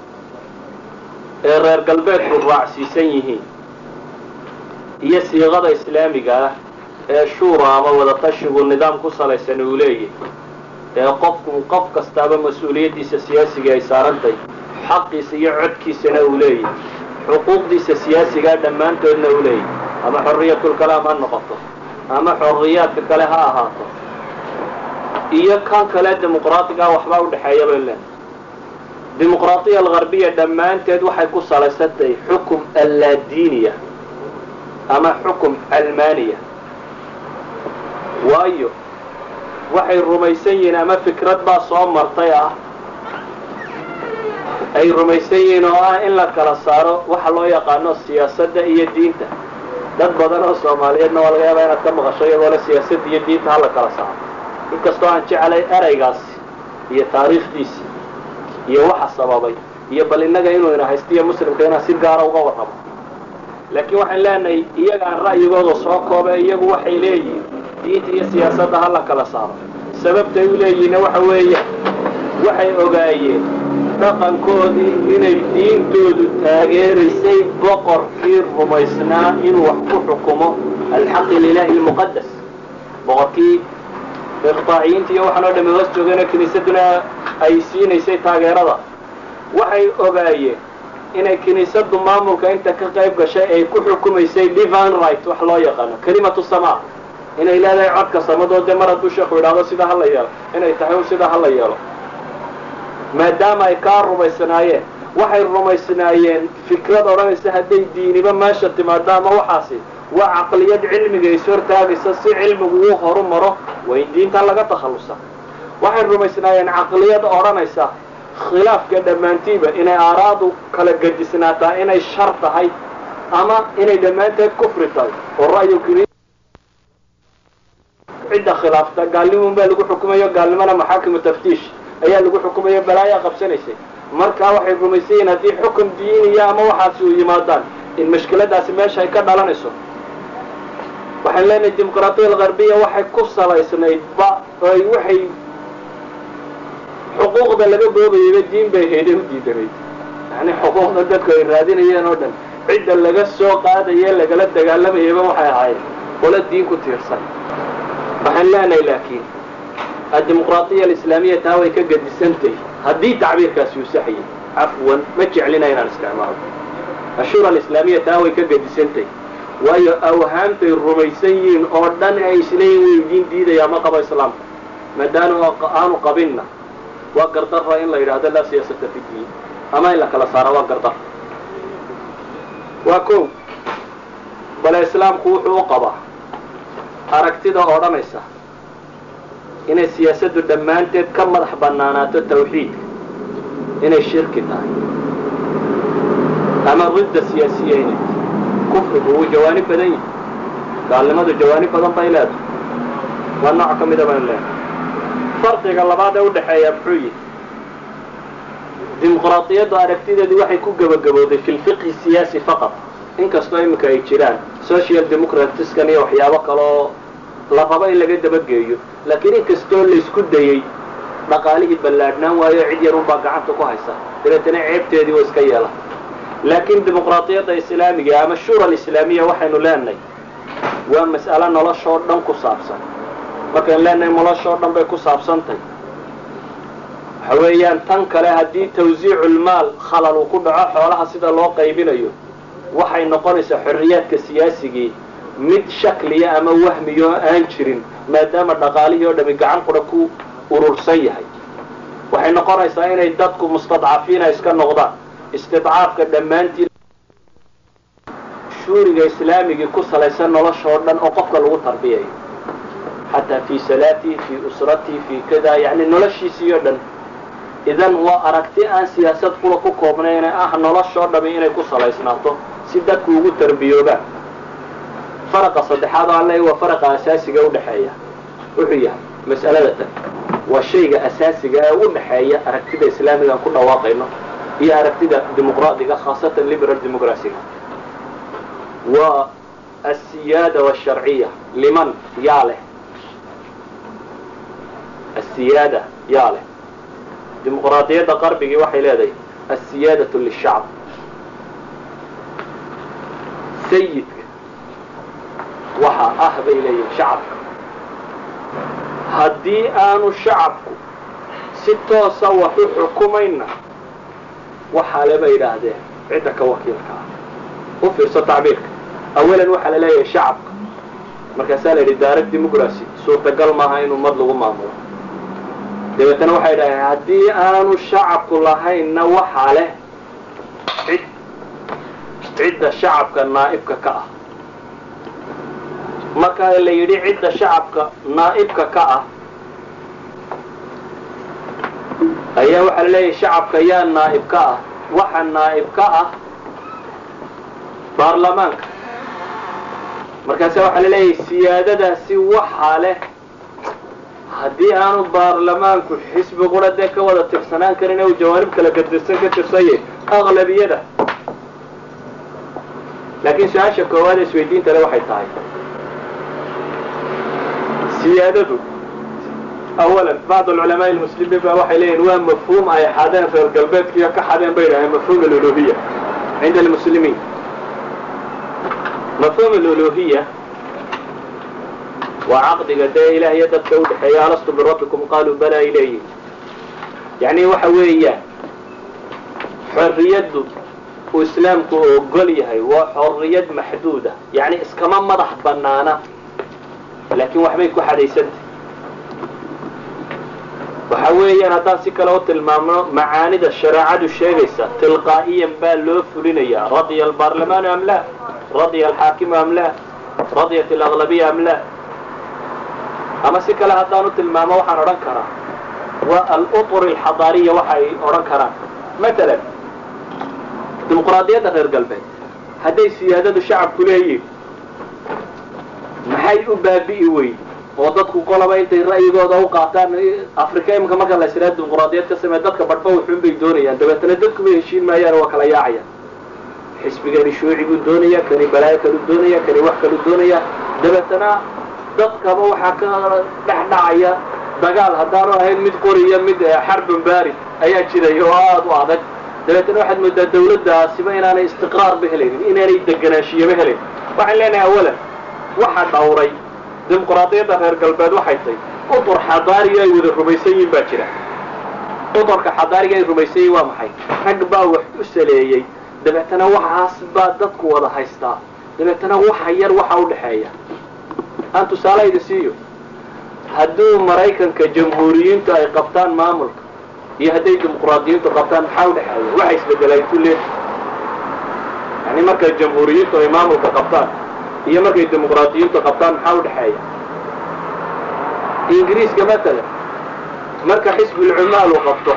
B: ee reer galbeedku raacsiisan yihiin iyo siiqada islaamiga ah ee shuura ama wadatashigu nidaam ku salaysan uu leeyahy ee qofku qof kastaaba mas-uuliyaddiisa siyaasiga ay saarantahay xaqiisa iyo codkiisana uu leeyahy xuquuqdiisa siyaasigaa dhammaantoodna uu leeyahy ama xorriyatulkalaam ha noqoto ama xorriyaadka kale ha ahaato iyo kan kale dimuqraadiga waxbaa udhexeeya bay leedahay dimuqraadiya algarbiya dhammaanteed waxay ku salaysan tahay xukum allaadiiniya ama xukum almaaniya waayo waxay rumaysan yihiin ama fikrad baa soo martay ah ay rumaysan yihiin oo ah in la kala saaro waxa loo yaqaano siyaasadda iyo diinta dad badan oo soomaaliyeedna waa laga yaabaa inaad ka maqasho iyagoo le siyaasadda iyo diinta hala kala saaro inkastoo aan jecelay eraygaasi iyo taariikhdiisi iyo waxa sababay iyo bal innaga inuu ina haystiyo muslimka inaan si gaara uga warramo laakiin waxaan leenahay iyagaan ra'yigooda soo koobe iyagu waxay leeyihiin diinta iyo siyaasadda ha la kala saaro sababtay u leeyihiinna waxa weeya waxay ogaayeen dhaqankoodii inay diintoodu taageeraysay boqorkii rumaysnaa inuu wax ku xukumo alxaqi lilaahi almuqadas boqorkii iqtaaciyiinta iyo waxaan oo dhami hoos joogana kiniisaduna ay siinaysay taageerada waxay ogaayeen inay kiniisaddu maamulka inta ka qayb gashay ay ku xukumaysay divine right wax loo yaqaano kelimatu samaa inay leedahay codka samadoo dee mar hadduu sheekhu idhaahdo sida hala yeelo inay tahay sida hala yeelo maadaama ay kaa rumaysnaayeen waxay rumaysnaayeen fikrad odhanaysa hadday diiniba meesha timaado ama waxaasi waa caqliyad cilmiga is hortaagaysa si cilmigu uu horu maro waa in diintan laga takhallusa waxay rumaysnaayeen caqliyad odhanaysa khilaafka dhammaantiiba inay aaraadu kala gadisnaataa inay shar tahay ama inay dhammaanteed kufri tahay oo ra'yu cidda khilaafta gaalnimun baa lagu xukumayo gaalnimona maxaakimu taftiish ayaa lagu xukumayo balaayaa qabsanaysay markaa waxay rumaysan yihiin haddii xukun diiniya ama waxaasi u yimaadaan in mashkiladaasi meesha ay ka dhalanayso waxaan leenahay dimuqraatiya algarbiya waxay ku salaysnayd ba oy waxay xuquuqda laga boobayayba diin bay hayday u diidanayd yani xuquuqda dadku ay raadinayeen oo dhan cidda laga soo qaadaye lagala dagaalamayaba waxay ahayd qolo diin ku tiirsan waxaan leenahay laakiin addimuqraatiya alislaamiya taa way ka gadisantahy haddii tacbiirkaasi uu saxayay cafwan ma jeclina inaan isticmaalo ashura alislaamiya taa way ka gadisantahy waayo awhaamtay rumaysan yihiin oo dhan ay isleeyihin way idiin diidayaa ma qabo islaamka maadaama aanu qabinna waa gardara in la yidhaahdo laa siyaasata fi diin ama in la kala saaro waa gardar waa ko bale islaamku wuxuu u qabaa aragtida odhanaysa inay siyaasaddu dhammaanteed ka madax bannaanaato tawxiidka inay shirki tahay ama ridda siyaasiya inay kufrigu wuu jawaanib badan yahay gaalnimadu jawaanib badan bay leedahay waa nooc ka mida baynu leedahay farqiga labaad ee udhaxeeya muxuu yihi dimuqraadiyaddu aragtideedu waxay ku gebagabowday fi lfiqhi siyaasi faqad inkastoo iminka ay jiraan social democratiskan iyo waxyaabo kaleoo la rabo in laga dabageeyo laakiin inkastoo laysku dayey dhaqaalihii ballaadhnaan waayo cid yar unbaa gacanta ku haysa dabeetana ceebteedii oo iska yeela laakiin dimuqraadiyadda islaamiga ama shura alislaamiya waxaynu leenahay waa mas'alo noloshoo dhan ku saabsan markaynu leenahay noloshoo dhan bay ku saabsantahy waxa weeyaan tan kale haddii tawsiiculmaal khalal uu ku dhaco xoolaha sida loo qaybinayo waxay noqonaysaa xorriyaadka siyaasigii mid shakliya ama wahmiyo aan jirin maadaama dhaqaalihii oo dhami gacan qura ku urursan yahay waxay noqonaysaa inay dadku mustadcafiina iska noqdaan istidcaafka dhammaantii shuuriga islaamigii ku salaysan noloshoo dhan oo qofka lagu tarbiyayo xataa fii salaatii fii usratii fii kada yani noloshiisii oo dhan idan waa aragti aan siyaasad kula ku koobnayne ah noloshoo dhami inay ku salaysnaato si dadku ugu tarbiyoobaan faraqa saddexaad oo alle waa faraqa asaasiga udhaxeeya wuxuu yahay mas'alada tan waa shayga asaasiga ee u dhaxeeya aragtida islaamiga aan ku dhawaaqayno iyo aragtida dimuqraadiga khaasatan liberal democracyga waa asiyaada washarciya liman yaa leh asiyaada yaa leh dimuqraadiyadda qarbigii waxay leedahay asiyaadatu lishacb sayidka waxa ah bay leeyihin shacabka haddii aanu shacabku si toosa wax u xukumayna waxaale bay yidhaahdeen cidda ka wakiilka ah u fiirso tacbiirka awalan waxaa la leeyahay shacabka markaasaa la yidhi direct democracy suurtagal maaha in ummad lagu maamulo dabeetana waxay yidhahdeen haddii aanu shacabku lahaynna waxaa leh cid cidda shacabka naa'ibka ka ah marka la yidhi cidda shacabka naa'ibka ka ah ayaa waxaa la leeyahay shacabka yaa naa'ib ka ah waxa naa'ib ka ah baarlamaanka markaase waxaa la leeyahay siyaadadaasi waxaa leh haddii aanu baarlamaanku xisbi qura dee ka wada tirsanaan karin u jawaanib kala gadirsan ka tirsaye aqlabiyada laakiin su-aasha koowaad ee isweydiinta le waxay tahay siyaadadu awalan bacd alculamaai almuslimiin ba waxay leeyihin waa mafhuum ay xadeen reer galbeedkiiyo ka xadeen bay idhaheen mafhuum aluluhiya cinda almuslimiin mafhuum aluluhiya waa caqdiga dee ilaah iyo dadka udhexeeya alastu birabbikum qaaluu balaa ilayhi yacni waxa weeyaan xorriyaddu uu islaamku ogol yahay waa xorriyad maxduuda yacni iskama madax bannaana laakiin waxbay ku xadaysantah waxa weeyaan haddaan si kale u tilmaamno macaanida shareecadu sheegaysa tilqaa'iyan baa loo fulinayaa radya albaarlamaanu am la radya alxaakimu am la radyat alaglabiya am la ama si kale haddaan u tilmaamo waxaan odhan karaa waa alutur alxadaariya waxa ay odhan karaan matalan dimuqraadiyadda reer galbeed hadday siyaadadu shacabku leeyihin maxay u baabi'i weyn oo dadku qolaba intay ra'yigooda u qaataan afrika iminka marka la israa dimuqraadiyad ka samee dadka badhba wuxuun bay doonayaan dabeetana dadkuba heshiin maayaan waa kala yaacayaan xisbigani shuuci buu doonaya kani balaayo kalu doonaya kani wax kalu doonaya dabeetana dadkaba waxaa ka dhex dhacaya dagaal haddaanu ahayn mid qoriya mid xarbun barid ayaa jiray oo aada u adag dabeetana waxaad moodaa dawladdaasiba inaanay istiqraarba helaynin inaanay deganaanshiyoba helayn waxaan leenahay awalan waxa dhawray dimuqraadiyadda reer galbeed waxay tahy udur xadaariga ay wada rumaysan yihin baa jira udurka xadaariga ay rumaysan yihin waa maxay rag baa wax u saleeyey dabeetana waxaas baa dadku wada haystaa dabeetana waxa yar waxa u dhexeeya aan tusaale idin siiyo hadduu maraykanka jamhuuriyiintu ay qabtaan maamulka iyo hadday dimuqraadiyiintu qabtaan maxaa udhexeeya waxa isbedelay kulle yani markay jamhuuriyiintu ay maamulka qabtaan iyo markay dimuqraadiyiintu qabtaan maxaa udhexeeya ingiriiska matalan marka xisbulcumaal uu qabto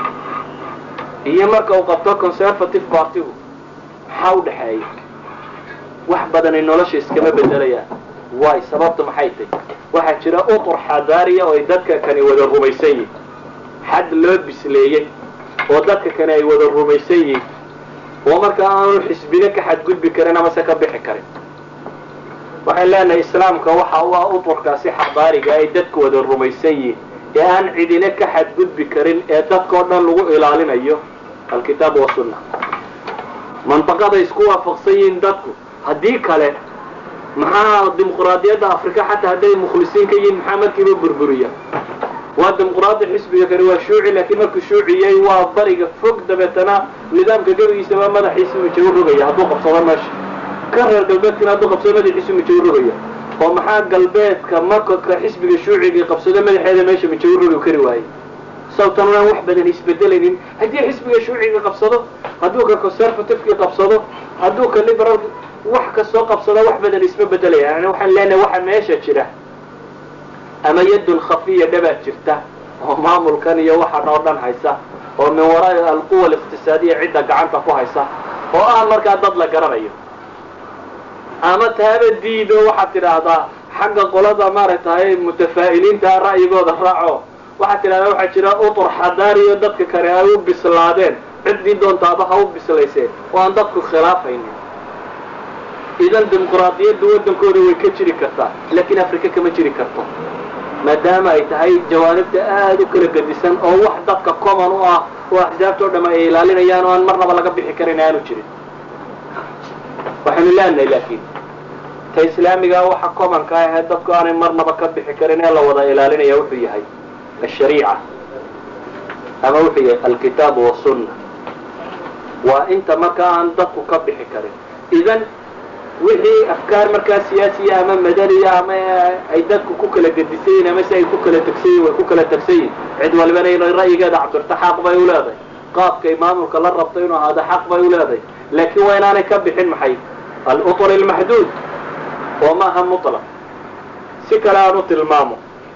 B: iyo marka uu qabto conservative partigu maxaa udhexeeya wax badanay nolosha iskama bedelayaan waay sababta maxay tahy waxaa jira utur xadaariya oo ay dadka kani wada rumaysan yihin xad loo bisleeyey oo dadka kani ay wada rumaysan yihin oo marka aanu xisbine ka xadgudbi karin amase ka bixi karin waxaan leenahay islaamka waxa u ah uturkaasi xadaariga ay dadku wada rumaysan yihin ee aan cidine ka xadgudbi karin ee dadkao dhan lagu ilaalinayo alkitaab wasunna mandaqaday isku waafaqsan yihiin dadku haddii kale maxaa dimuqraadiyadda afrika xataa hadday mukhlisiin ka yihiin maxaa markiiba burburiya waa dimuqraadi xisbiga kani waa shuuci laakiin markuu shuuciyey waa bariga fog dabeetana nidaamka gebigiisaba madaxiisa mijagu rogaya hadduu qabsado meesha ka reer galbeedkana hadduu qabsado madaxiisu mijagu rogaya oo maxaa galbeedka marka xisbiga shuucigii qabsado madaxeeda meesha mijagu rogi kari waayey sababtan aan wax badan isbedelaynin haddii xisbiga shuuciga qabsado hadduu ka conservativekii qabsado hadduu ka liberal wax kastoo qabsado wax badan isma bedelaya yani waxaan leenahay waxa meesha jira ama yadun khafiya dhabaad jirta oo maamulkan iyo waxan oo dhan haysa oo min waraa alquwa aliqtisaadiya cidda gacanta ku haysa oo ah markaa dad la garanayo ama taaba diido waxaad tidhaahdaa xagga qolada maaragtay mutafaa'iliinta ra'yigooda raaco waxaad tidhahdaa waxaa jira utur xadaariyo dadka kale ay u bislaadeen ciddii doontaaba ha u bislayseen oo aan dadku khilaafaynin idan dimuqraadiyaddu waddankooda way ka jiri kartaa laakiin afrika kama jiri karto maadaama ay tahay jawaanibta aada u kala gedisan oo wax dadka common u ah oo axsaabta o dham ay ilaalinayaan oo aan marnaba laga bixi karin aanu jirin waxaynu leenahay laakiin ta islaamiga waxa commonka ahee dadku aanay marnaba ka bixi karin ee la wada ilaalinaya wuxuu yahay ashariica ama wuxuu yahay alkitaabu wasunna waa inta marka aan dadku ka bixi karin idan wixii afkaar markaa siyaasiya ama madaniya ama ay dadku ku kala gedisan yihin ama si ay ku kala tegsan yihin way ku kala tegsan yihin cid walibana inay ra'yigeeda cabirto xaq bay u leedahay qaabkay maamulka la rabto inuu ahaado xaq bay u leedahay laakiin waa inaanay ka bixin maxay alutur almaxduud oo maaha mutlaq si kale aan u tilmaamo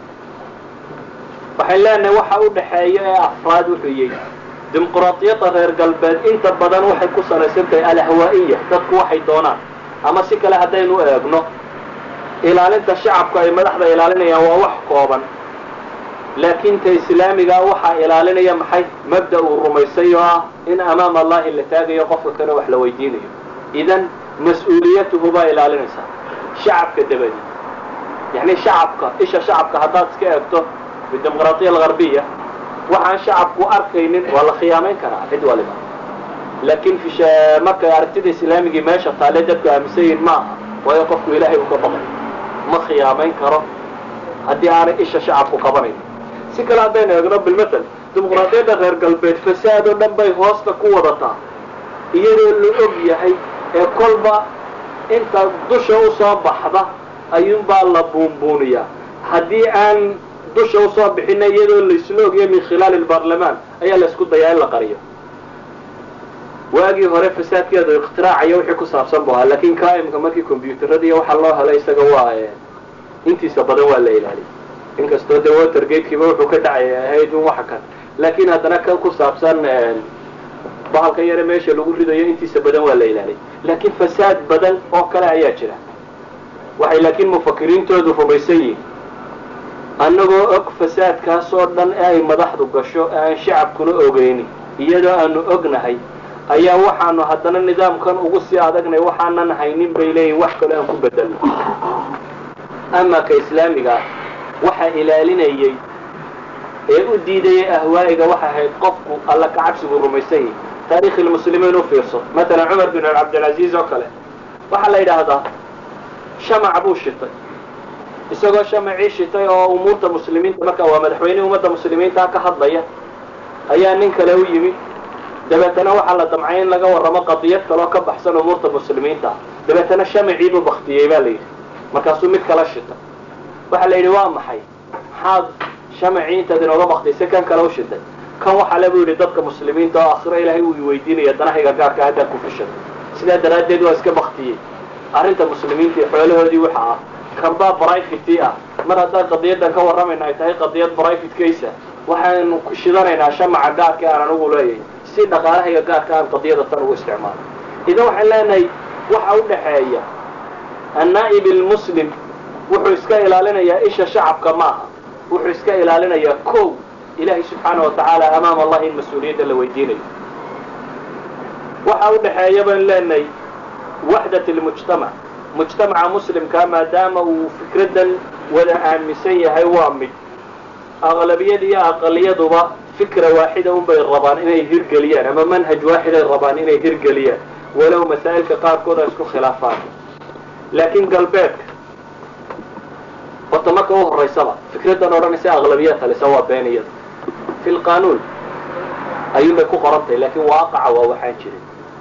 B: waxay leenahay waxa u dhaxeeya ee afraad wuxuu yihi dimuqraadiyadda reer galbeed inta badan waxay ku salaysan tahay alahwaa'iya dadku waxay doonaan ama si kale haddaynu eegno ilaalinta shacabku ay madaxda ilaalinayaan waa wax kooban laakiin ta islaamigaa waxaa ilaalinaya maxay mabda uu rumaysay oo ah in amaama allahi la taagayo qofka kale wax la weydiinayo idan mas-uuliyatuhu baa ilaalinaysaa shacabka dabadi yani shacabka isha shacabka haddaad iska eegto bidimuqraadiya algarbiya waxaan shacabku arkaynin waa la khiyaamayn karaa cid waliba laakiin markay aragtida islaamigii meesha taale dadku aaminsan yihin ma aha waayo qofku ilaahay uu ka baqay ma khiyaamayn karo haddii aanay isha shacabku qabanayn si kale haddaynu eegno bilmatal dimuqraadiyadda reer galbeed fasaad oo dhan bay hoosta ku wadataa iyadoo la og yahay ee kolba inta dusha usoo baxda ayuunbaa la buunbuuniyaa haddii aan dusha usoo bixina iyadoo laysla ogyahay min khilaali lbaarlamaan ayaa la isku dayaa in la qariyo waagii hore fasaadkeedu ikhtiraacaya wixii ku saabsan bu ahaa laakiin kaimka markii combyuutaradiiy waxaa loo helay isaga waa intiisa badan waa la ilaaliyay inkastoo dee watergatekiiba wuxuu ka dhacay ahayd in waxa kan laakiin haddana kan ku saabsan bahalka yare meesha lagu ridayo intiisa badan waa la ilaaliyay laakiin fasaad badan oo kale ayaa jira waxay laakiin mufakiriintoodu rumaysan yihin annagoo og fasaadkaas oo dhan ee ay madaxdu gasho ee aan shacabkuna ogeynin iyadoo aanu ognahay ayaa waxaanu haddana nidaamkan ugu sii adagnay waxaanan haynin bay leeyihin wax kale aan ku bedelno ama ka islaamiga ah waxa ilaalinayay ee u diidayay ahwaa'iga waxay ahayd qofku alla ka cabsigu rumaysan yahi taarikhi lmuslimiin u fiirso matalan cumar bin cabdilcaziiz oo kale waxaa la yidhaahdaa shamac buu shitay isagoo shamacii shitay oo umuurta muslimiinta marka waa madaxweynihii ummadda muslimiinta ka hadlaya ayaa nin kale u yimid dabeetana waxaa la damcay in laga warramo qadiyad kaloo ka baxsan umuurta muslimiinta dabeetana shamaciibuu baktiyey baa la yidhi markaasuu mid kala shitay waxaa la yidhi waa maxay maxaad shamacii intaad inooga baktiyse kan kale u shitay kan waxaa le buu yidhi dadka muslimiinta oo akhiro ilaahay uu iweydiinaya danahayga gaarka haddaan ku fishay sidaa daraaddeed waa iska baktiyey arrinta muslimiinta iyo xoolahoodii waxa ah kanbaa brivate ah mar haddaan qadiyadan ka warramayna ay tahay qadiyad brivate case waxaanu ku shidanaynaa shamaca gaarka aan anugu leeyahay si dhaqaalahayga gaarka aan qadiyada tan ugu isticmaalo idan waxaan leenahay waxa u dhaxeeya annaa'ib almuslim wuxuu iska ilaalinayaa isha shacabka maaha wuxuu iska ilaalinayaa kow ilaahay subxaana wa tacaala amaama allah in mas-uuliyadda la weydiinayo waxa u dhaxeeya baan leenahay waxdat almujtamac mujtamaca muslimkaa maadaama uu fikraddan wada aaminsan yahay waa mid aqlabiyad iyo aqaliyaduba fikra waaxida unbay rabaan inay hirgeliyaan ama manhaj waaxiday rabaan inay hirgeliyaan walow masaa'ilka qaarkood ay isku khilaafaan laakiin galbeedka horta marka u horaysaba fikraddan odhanaysa aqlabiyaad talisa waa been iyada fi lqaanuun ayuunbay ku qorantahay laakiin waaqaca waa waxaan jirin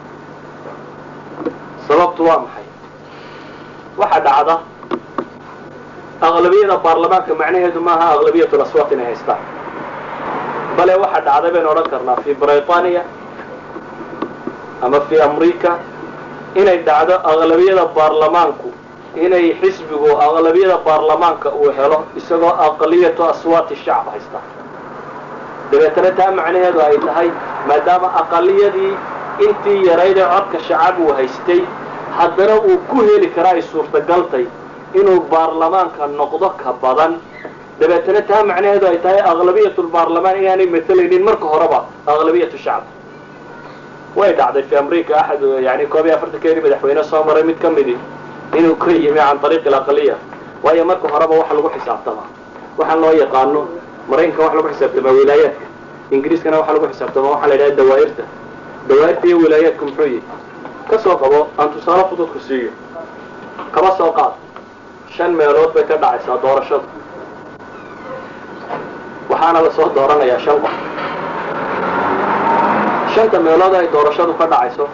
B: sababtu waa maxay waxaa dhacda aqlabiyada baarlamaanka macnaheedu maaha aqlabiyatu laswaat inay haystaan bale waxaa dhacday baynu odhan karnaa fi britaniya ama fi amrica inay dhacdo aqlabiyada baarlamaanku inay xisbigu aqlabiyada baarlamaanka uu helo isagoo aqliyatu aswaati shacb haysta dabeetana taa macnaheedu ay tahay maadaama aqaliyadii intii yaraydee codka shacab uu haystay haddana uu ku heli karaa ay suurtagaltay inuu baarlamaanka noqdo ka badan dabeetana taa macnaheedu ay tahay aqlabiyat lbaarlamaan inaanay matelaynin marka horeba aqlabiyatu shacb way dhacday fi amrica axad yani koob iyo afartankeedii madaxweyne soo maray mid ka midi inuu ka yimi can ariiqi alaqaliya waayo marka horeba waxa lagu xisaabtamaa waxaan loo yaqaano maraykanka waxa lagu xisaabtamaa wilaayaadka ingiriiskana waxa lagu xisaabtamaa waxaa la yidhaha dawaa'irta dawaa'irta iyo wilaayaadku muxuu yihi ka soo qabo aan tusaale fududku siiyo kaba soo qaad shan meelood bay ka dhacaysaa doorashadu waxaana lasoo dooranayaa shan qof shanta meelood ay doorashadu ka dhacayso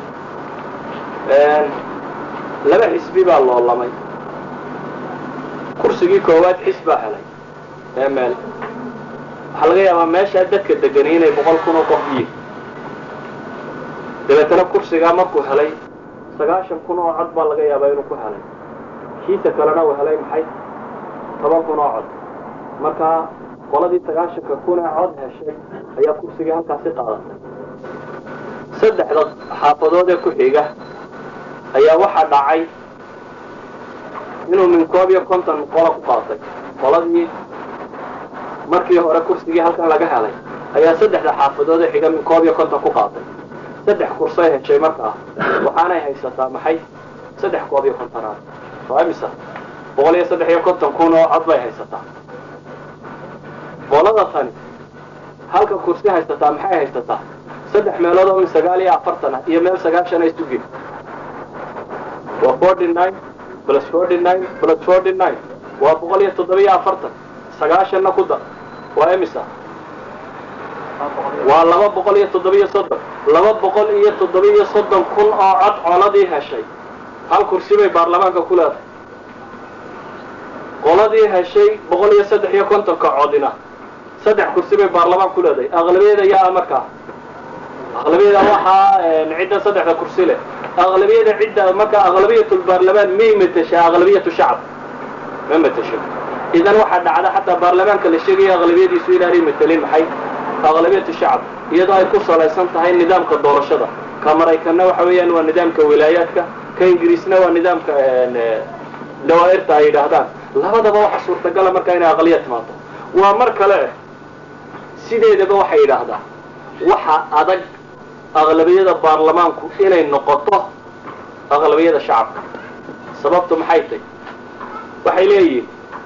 B: laba xisbi baa loolamay kursigii koowaad xis baa helay ee meel waxaa laga yaabaa meeshaa dadka degani inay boqol kun oo qof yihin dabeetana kursigaa markuu helay sagaashan kun oo cod baa laga yaabaa inuu ku helay kiisa kalena uu helay maxay toban kun oo cod markaa qoladii sagaashanka kun ee cod heshay ayaa kursigii halkaasi qaadatay saddexda xaafadood ee ku xiga ayaa waxaa dhacay inuu min koob iyo konton qola ku qaatay qoladii markii hore kursigii halkan laga helay ayaa saddexda xaafadood ee xiga min koob iyo konton ku qaatay saddex kursay heshay markaa waxaanay haysataa maxay saddex koob iyo kontonaad waa imisa boqol iyo saddex iyo konton kun oo cod bay haysataa qolada tani halka kursi haysataa maxay haysataa saddex meelood oo min sagaal iyo afartan ah iyo meel sagaashan ay sugin waa forty nine plus forty nine plus forty nine waa boqol iyo toddoba iyo afartan sagaashanna ku dar waa imisa waa laba boqol iyo toddoba iyo soddon laba boqol iyo toddoba iyo soddon kun oo cod coladii heshay hal kursi bay baarlamaanka ku leedahay qoladii heshay boqol iyo saddex iyo kontonka codina saddex kursi bay baarlamaan ku leedahay aqlabiyada yaa markaa aqlabiyada waxaa cidda saddexda kursi leh aqlabiyada cidda marka aqlabiyatulbaarlamaan may mateshaa aqlabiyatu shacab ma matesho idan waxaa dhacda xataa baarlamaanka la sheegaya aqlabiyadiisu inaanay matelin maxay aqlabiyatu shacab iyadoo ay ku salaysan tahay nidaamka doorashada ka maraykanna waxa weeyaan waa nidaamka wilaayaadka ka ingiriisna waa nidaamka dawaa'irta ay yidhaahdaan labadaba waxa suurtagala markaa inay aqliya timaado waa mar kale eh sideedaba waxay yidhaahdaa waxa adag aqlabiyada baarlamaanku inay noqoto aqlabiyada shacabka sababtu maxay tahy waxay leeyihiin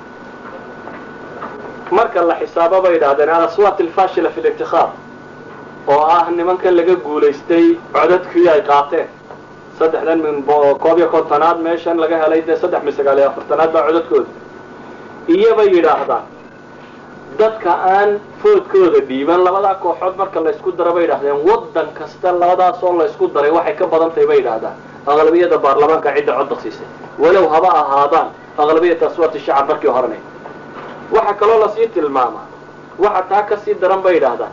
B: marka la xisaabo bay yidhahdeen alaswaat alfashila fi lintikhaab oo ah nimankan laga guulaystay codadkii ay qaateen saddexdan min koob iyo kontonaad meeshan laga helay dee saddex min sagaal iyo afartanaad baa codadkooda iyobay yidhaahdaan dadka aan foodkooda dhiiban labadaa kooxood marka laysku daro bay yidhahdeen waddan kasta labadaasoo laysku daray waxay ka badan tahay bay yidhaahdaan aqlabiyada baarlamaanka cidda codda siisay walow haba ahaadaan aqlabiyata aswaati shacab markii horena waxaa kaloo lasii tilmaamaa waxa taa ka sii daran bay yidhaahdaan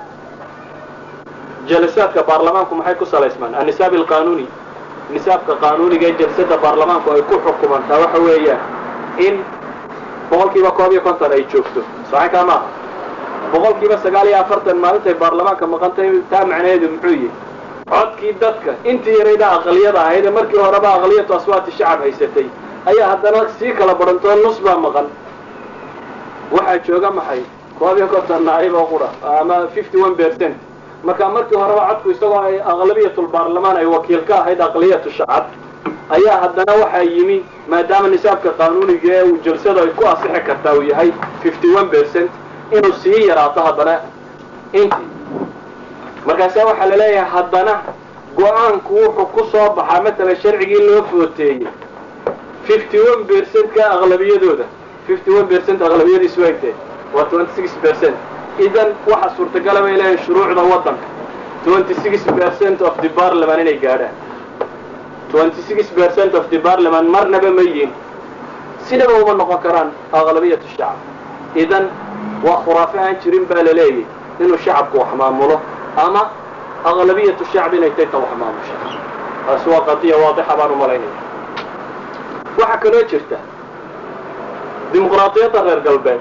B: jalasaadka baarlamaanku maxay ku salaysmaan annisaab alqanuuni nisaabka qaanuuniga ee jalsada baarlamaanku ay ku xukumantaa waxa weeyaan in boqolkiiba koob iyo konton ay joogto saxinkaa maaha boqolkiiba sagaal iyo afartan maalintay baarlamaanka maqantay taa macnaheedu muxuu yihi codkii dadka intii yarayda aqliyada ahayd ee markii horeba aqliyatu aswaati shacab haysatay ayaa haddana sii kala badhantoo nus baa maqan waxaa jooga maxay koob iyo konton naayib oo qura ama fifty one percent marka markii horeba codku isagoo ay aqlabiyatulbaarlamaan ay wakiil ka ahayd aqliyatu shacab ayaa haddana waxaa yimi maadaama nisaabka qaanuuniga ee uu jalsada ay ku asixi kartaa uu yahay fifty one percent inuu sii yaraato haddana intii markaasa waxaa la leeyahay haddana go-aanku wuxuu ku soo baxaa matalan sharcigii loo footeeyey fifty one percent ka aqlabiyadooda fifty one percent aqlabiyadiisu ay tahay waa twenty six percent idan waxa suurtagala bay leeyahay shuruucda waddanka twenty six percent of the parliament inay gaadhaan twenty six percent of the parliament marnaba ma yihin sidaba uma noqon karaan aqlabiyatu shacab idan waa khuraafe aan jirin baa la leeyahy inuu shacabku wax maamulo ama aqlabiyatu shacab inay tahay ta wax maamusha taasi waa qadiya waadixa baan u malaynaya waxaa kaloo jirta dimuqraadiyadda reer galbeed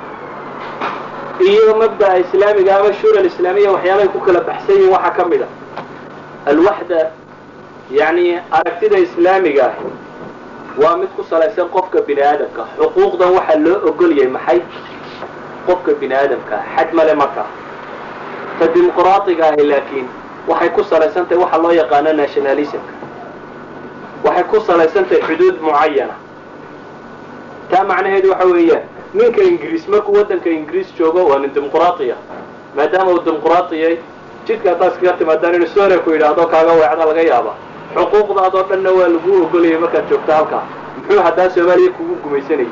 B: iyo mabda'a islaamiga ama shura islaamiya waxyaabahay ku kala baxsan yihin waxaa ka mid a alwaxda yani aragtida islaamiga ahi waa mid ku salaysan qofka bini aadamka xuquuqdan waxaa loo ogol yahay maxay qofka bini aadamka xad male markaa ta dimuqraadiga ahi laakiin waxay ku salaysan tahay waxa loo yaqaano nationalismka waxay ku salaysan tahay xuduud mucayana taa macnaheedu waxa weeyaan ninka ingiriis markuu waddanka ingiriis joogo waa nin dimuqraatiya maadaama uu dimuqraatiyay jidka haddaad iskaga timaadaan inuu soone ku yidhaahdo kaaga weecda laga yaaba xuquuqdaadoo dhanna waa lagu ogolayay markaad joogto halkaa muxuu haddaa soomaaliya kugu gumaysanayay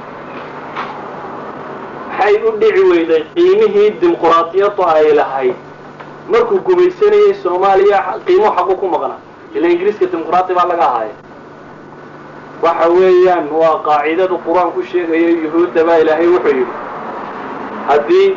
B: maxay u dhici weyday qiimihii dimuqraatiyadu ay lahayd markuu gumaysanayay soomaaliya qiimo xaqu ku maqnaa ila ingiriiska dimuqraati baa laga ahaaya waxa weeyaan waa qaacidadu qur-aanku sheegayo yuhuudda baa ilaahay wuxuu yidhi haddii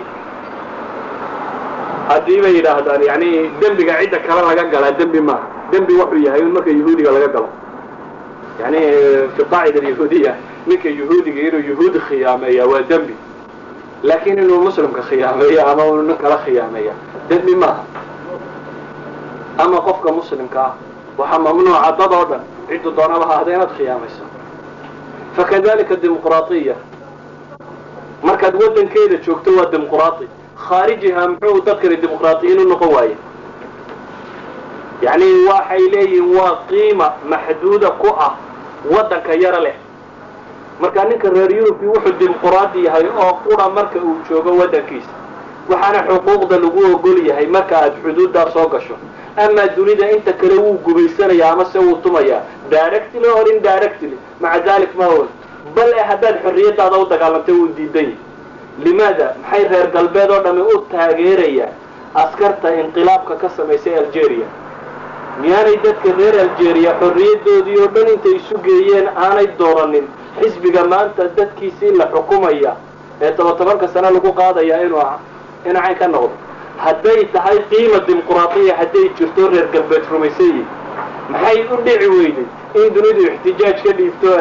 B: haddii bay yidhaahdaan yani dembiga cidda kale laga galaa dembi maaha dembi wuxuu yahay in marka yahuudiga laga galo yani fi qaacida alyahuudiya ninka yuhuudiga inuu yuhuudi khiyaameeya waa dembi laakiin inuu muslimka khiyaameeyo ama uu nin kala khiyaameeya dembi maaha ama qofka muslimka ah waxaa mamnuuca dad oo dhan ciddu doonaba ha ahda inaad khiyaamayso fakadalika dimuqraatiya markaad waddankeeda joogto waa dimuqraati khaarijiha muxuu dadkani dimuqraatiyiin u noqon waaye yacni waxay leeyihiin waa qiima maxduuda ku ah waddanka yaro leh marka ninka reer yurubi wuxuu dimuqraadi yahay oo qura marka uu joogo waddankiisa waxaana xuquuqda lagu ogol yahay marka aad xuduuddaa soo gasho amaa dunida inta kale wuu gubaysanayaa ama se wuu tumayaa directly or indirectly maca dalik ma ol bal e haddaad xorriyadaada u dagaalantay wuu diidan yahay limaada maxay reer galbeed oo dhami u taageerayaan askarta inqilaabka ka samaysay algeria miyaanay dadka reer algeria xorriyadoodii oo dhan intay isu geeyeen aanay dooranin xisbiga maanta dadkiisii la xukumaya ee toba tobanka sane lagu qaadaya inuu inuu cayn ka noqdo hadday tahay qiima dimuqraatiya hadday jirto reer galbeed rumaysan yihin maxay u dhici weyday in dunidu ixtijaaj ka dhiibto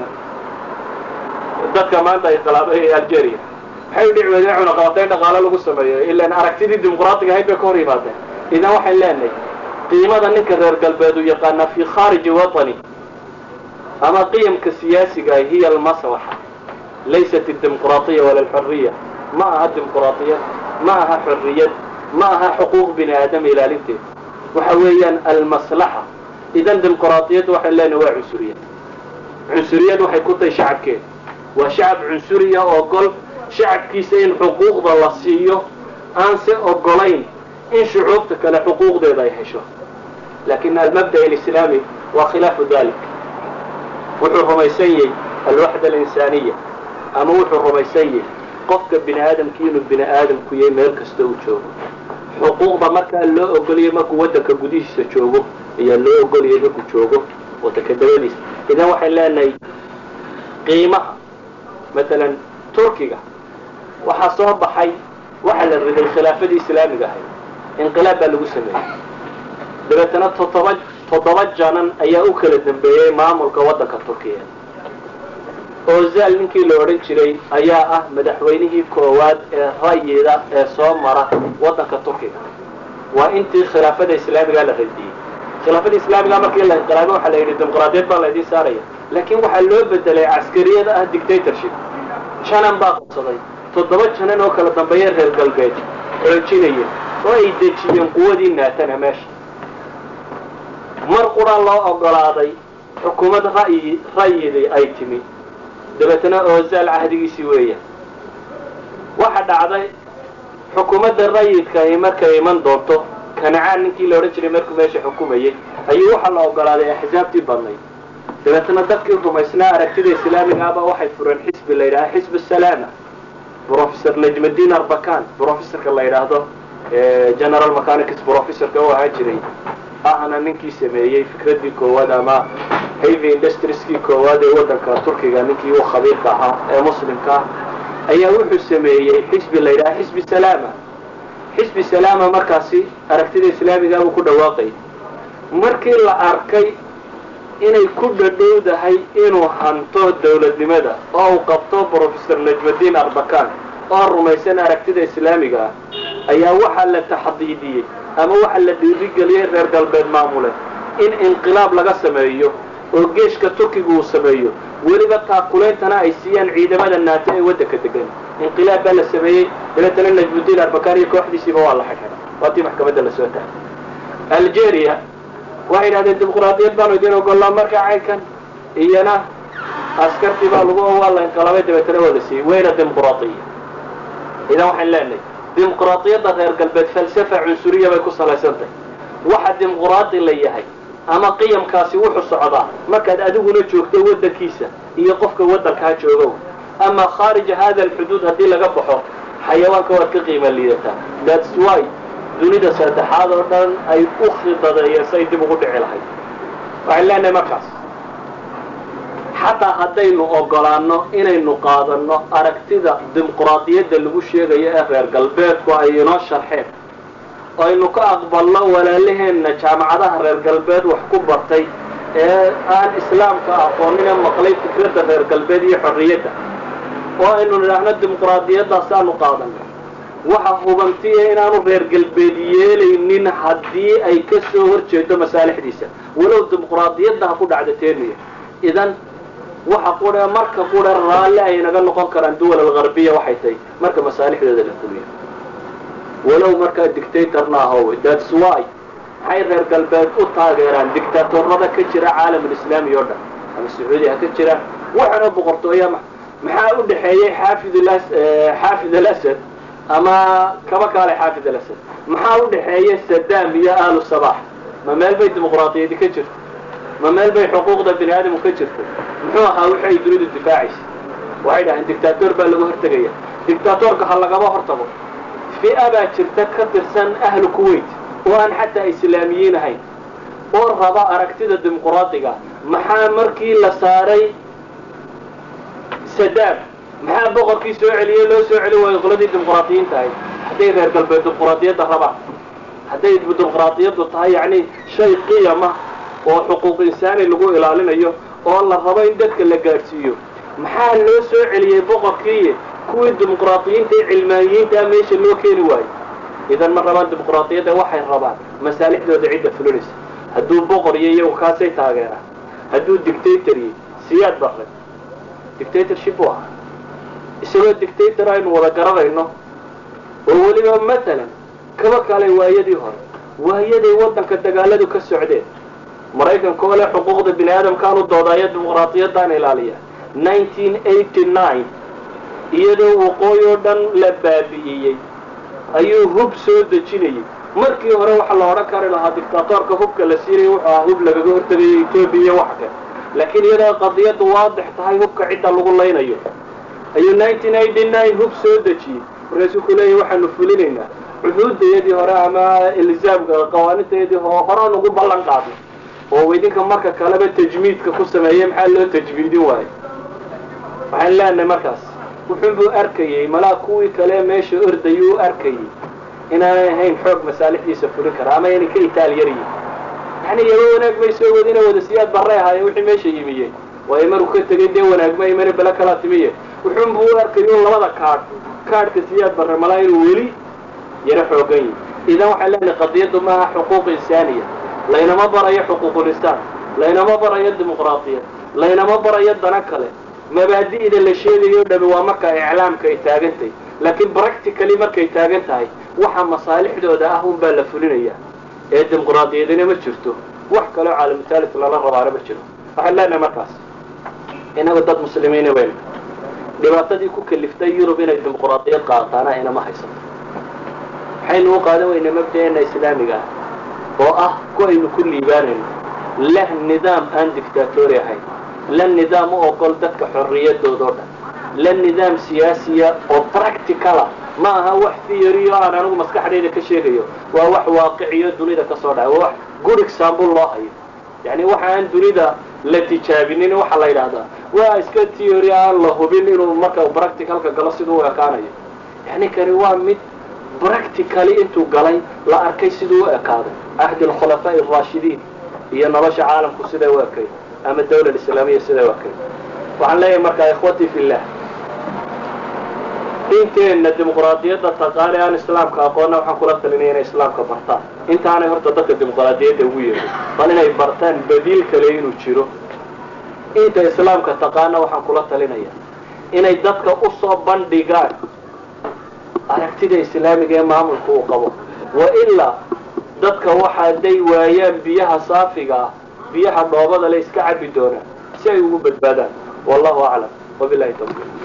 B: dadka maanta inqilaabay ee algeria maxay u dhici weyday in cunaqabatayn dhaqaale lagu sameeyo ilaan aragtidii dimuqraatiga ahayd bay ka hor yimaadeen idan waxay leenahay qiimada ninka reer galbeed uu yaqaana fi khaariji watani ama qiyamka siyaasiga hiya almaslaxa laysat dimuqraatiya wala alxuriya ma aha dimuqraatiyad ma aha xorriyad ma aha xuquuq bini aadam ilaalinteeda waxa weeyaan almaslaxa idan dimuqraatiyadda waxay leenahay waa cunsuriyad cunsuriyad waxay ku tahay shacabkeeda waa shacab cunsuriya oo gol shacabkiisa in xuquuqda la siiyo aan se ogolayn in shucuubta kale xuquuqdeeda ay hesho lakin almabda alislaami waa khilaafu dalik wuxuu rumaysan yahay alwaxda alinsaaniya ama wuxuu rumaysan yahay qofka bini aadamkii inuu bini aadamku yahay meel kasta uu joogo xuquuqda markaa loo ogoliyay markuu waddanka gudihiisa joogo ayaa loo ogoliyay markuu joogo waddanka dabadiisa idan waxay leenahay qiimaha matalan turkiga waxaa soo baxay waxaa la riday khilaafadii islaamiga ahayd inqilaab baa lagu sameeyey dabeetana toddoba toddoba janan ayaa u kala dambeeyey maamulka waddanka turkiya ozal ninkii la odhan jiray ayaa ah madaxweynihii koowaad ee rayida ee soo mara waddanka turkiga waa intii khilaafada islaamiga la radiyey khilaafada islaamiga markii la inqilaabo waxaa la yidhi dimuqraadiyad baa laydin saaraya laakiin waxaa loo bedelay caskariyada ah dictatorship janan baa qabsaday toddoba janan oo kala dambeeya reer galbeed xoojinaya oo ay dejiyeen quwadii naatana meesha mar qura loo ogolaaday xukuumad ra'yi ra'yidii ay timi dabeetana oozaal cahdigiisii weeya waxa dhacday xukuumadda rayidkahi markay iman doonto kanacaan ninkii la odhan jiray markuu meesha xukumayay ayuu waxaa la ogolaaday axsaabtii badnayd dabeetana dadkii rumaysnaa aragtida islaamiga ahba waxay fureen xisbi la yidhaha xisb salaama professor najmadin arbakan professorka la yidhaahdo general mechanics professorka u ahaan jiray ahna ninkii sameeyey fikraddii koowaad ama heavy industrieskii koowaad ee waddanka turkiga ninkii u khabiirka ahaa ee muslimka ah ayaa wuxuu sameeyey xisbi la yidhaha xisbi salaama xisbi salaama markaasi aragtida islaamiga buu ku dhawaaqay markii la arkay inay ku dhadhowdahay inuu hanto dawladnimada oo uu qabto professor najmadin arbakan oo rumaysan aragtida islaamiga ah ayaa waxaa la taxdiidiyey ama waxaa la dhiirigeliyey reer galbeed maamule in inqilaab laga sameeyo oo geeshka turkiga uu sameeyo weliba taakulaintana ay siiyaan ciidamada naato ee waddanka degan inqilaab baa la sameeyey dabeetana najmudiin arbakan iyo kooxdiisiiba waa la xidxiday waatii maxkamadda lasoo taagay algeria waxay yidhahdeen dimuqraadiyad baanu idin ogollaa markaa caynkan iyana askartii baa lagu waa la inqilaabay dabeetana waa la siiyey wayna dimuqraadiya idan waxaan leenahay dimuqraadiyadda reer galbeed falsafa cunsuriya bay ku salaysan tahay waxa dimuqraadi la yahay ama qiyamkaasi wuxuu socdaa markaad adiguna joogto waddankiisa iyo qofka waddankaa joogow ama khaarija hada alxuduud haddii laga baxo xayawaanka waad ka qiima liidataa thats why dunida saddexaad oo dhan ay u khidadeeyeen say dib ugu dhici lahayd waxaan leenahay markaas xataa haddaynu ogolaanno inaynu qaadanno aragtida dimuqraadiyadda lagu sheegayo ee reer galbeedku ay inoo sharxeen aynu ka aqbalno walaalaheenna jaamacadaha reer galbeed wax ku bartay ee aan islaamka aqoonina maqlay fikradda reer galbeed iyo xorriyadda oo aynu nidhaahno dimuqraadiyadaasaanu qaadanay waxa hubantiya inaanu reer galbeed yeelaynin haddii ay ka soo hor jeedo masaalixdiisa walow dimuqraadiyadda ha ku dhacda teeniya idan waxa qudha marka qudha raalli ay naga noqon karaan duwal algarbiya waxay tahay marka masaalixdooda la fuliyo walow markaa dictatorna ahowe thats why maxay reer galbeed u taageeraan dictatorada ka jira caalamulislaami oo dhan ama sacuudi ha ka jiraan waxana boqortooya maxaa u dhexeeyey xaafid xaafid alasad ama kaba kaale xaafid alasad maxaa u dhexeeya sadam iyo aalu sabax ma meel bay dimuqraadiyadi ka jirto ma meel bay xuquuqda bini aadamku ka jirto muxuu ahaa wixi ay dunidu difaacaysa waxay dhaheen dictator baa lagu hortegaya dictatorka ha lagaba hortago fi'a baa jirta ka tirsan ahlu kuwait oo aan xataa islaamiyiin ahayn oo raba aragtida dimuqraadiga maxaa markii la saaray sadam maxaa boqorkii soo celiyey loo soo celin waayo qoladii dimuqraadiyiinta ahayd hadday reer galbeed dimuqraadiyadda rabaan hadday dimuqraadiyaddu tahay yacni shay qiyama oo xuquuq insaani lagu ilaalinayo oo la rabo in dadka la gaadhsiiyo maxaa loo soo celiyey boqorkii kuwii dimuqraadiyiinta ee cilmaaniyiintaa meesha loo keeni waayo idan ma rabaan dimuqraadiyadda waxay rabaan masaalixdooda cidda fulinaysa hadduu boqor iyo iyagu kaasay taageeraan hadduu dictator iyo siyaad barre dictatorship u ahaa isagoo dictator aynu wada garanayno oo weliba matalan kaba kale waayadii hore waayaday waddanka dagaaladu ka socdeen maraykanka oo leh xuquuqda bini aadamkaan u doodaayo dimuqraadiyaddaan ilaaliya nineteen eighty nine iyadoo waqooyi oo dhan la baabi'iyey ayuu hub soo dejinayay markii hore waxaa la odhan kari lahaa dictatorka hubka la siinaya wuxuu ahaa hub lagaga hortegayo etoobiya iyo waxa kale laakiin iyadoo qadiyaddu waadix tahay hubka cidda lagu laynayo ayuu nineteen eighty nine hub soo dejiyey markaasuu ku leeyahy waxaanu fulinaynaa cuhuuddayadii hore ama ilzaamka qawaanintayadii horaan ugu ballan qaadnay oo idinka marka kaleba tajmiidka ku sameeyey maxaa loo tajmiidin waayo waxaan leenahay markaas wuxuunbuu arkayey malaa kuwii kale meesha ordayuu arkayey inaanay ahayn xoog masaalixdiisa fulin kara ama inay ka itaal yaryihin yani yaba wanaag bay soo wadina wada siyaad barray ahaayeen wixii meesha yimiyeen waayo maruu ka tegay dee wanaagma imana bele kalaa timiye wuxuunbuu u arkayay un labada kaadh kaadhka siyaad barre malaa inuu weli yaro xoogan yihi idan waxaan leenahay qadiyaddu maaha xuquuq insaaniya laynama barayo xuquuqulisaan laynama barayo dimuqraadiyad laynama barayo dana kale mabaadi'da la sheegayo dhami waa marka iclaamka ay taagantahay laakiin practically markay taagan tahay waxa masaalixdooda ah unbaa la fulinaya ee dimuqraadiyadina ma jirto wax kaloo caalamutaalis lala rabaana ma jiro waxaan leenahay markaas inagu dad muslimiina weyna dhibaatadii ku kaliftay yurub inay dimuqraadiyad qaataana inama haysato waxaynu u qaadan weynaa mabda'eena islaamiga ah oo ah ku aynu ku liibaanayno leh nidaam aan dictatori ahayn la nidaam u ogol dadka xorriyadooda o dhan la nidaam siyaasiya oo practicala ma aha wax theory o aan anigu maskaxdayda ka sheegayo waa wax waaqiciyo dunida ka soo dhacay waa wax good example loo hayo yani waxa aan dunida la tijaabinin waxaa la yidhaahdaa waa iska theory aan la hubin inuu marka practicalka galo siduu u ekaanayo yani kani waa mid practically intuu galay la arkay siduu u ekaaday ahdi alkhulafaa'i araashidiin iyo nolosha caalamku siday u ekay ama dawla islaamiya siday u ekay waxaan leeyahay markaa ikhwatii fillah inteenna dimuqraadiyadda taqaani aan islaamka aqoonna waxaan kula talinaya inay islaamka bartaan intaanay horta dadka dimuqraadiyadda ugu yeedhin bal inay bartaan badiil kale inuu jiro inta islaamka taqaana waxaan kula talinaya inay dadka u soo bandhigaan aragtida islaamiga ee maamulka uu qabo wa ilaa dadka waxa hadday waayaan biyaha saafiga ah biyaha dhoobada le iska cabi doonaan si ay ugu badbaadaan wallahu aclam wabilahi tawfiiq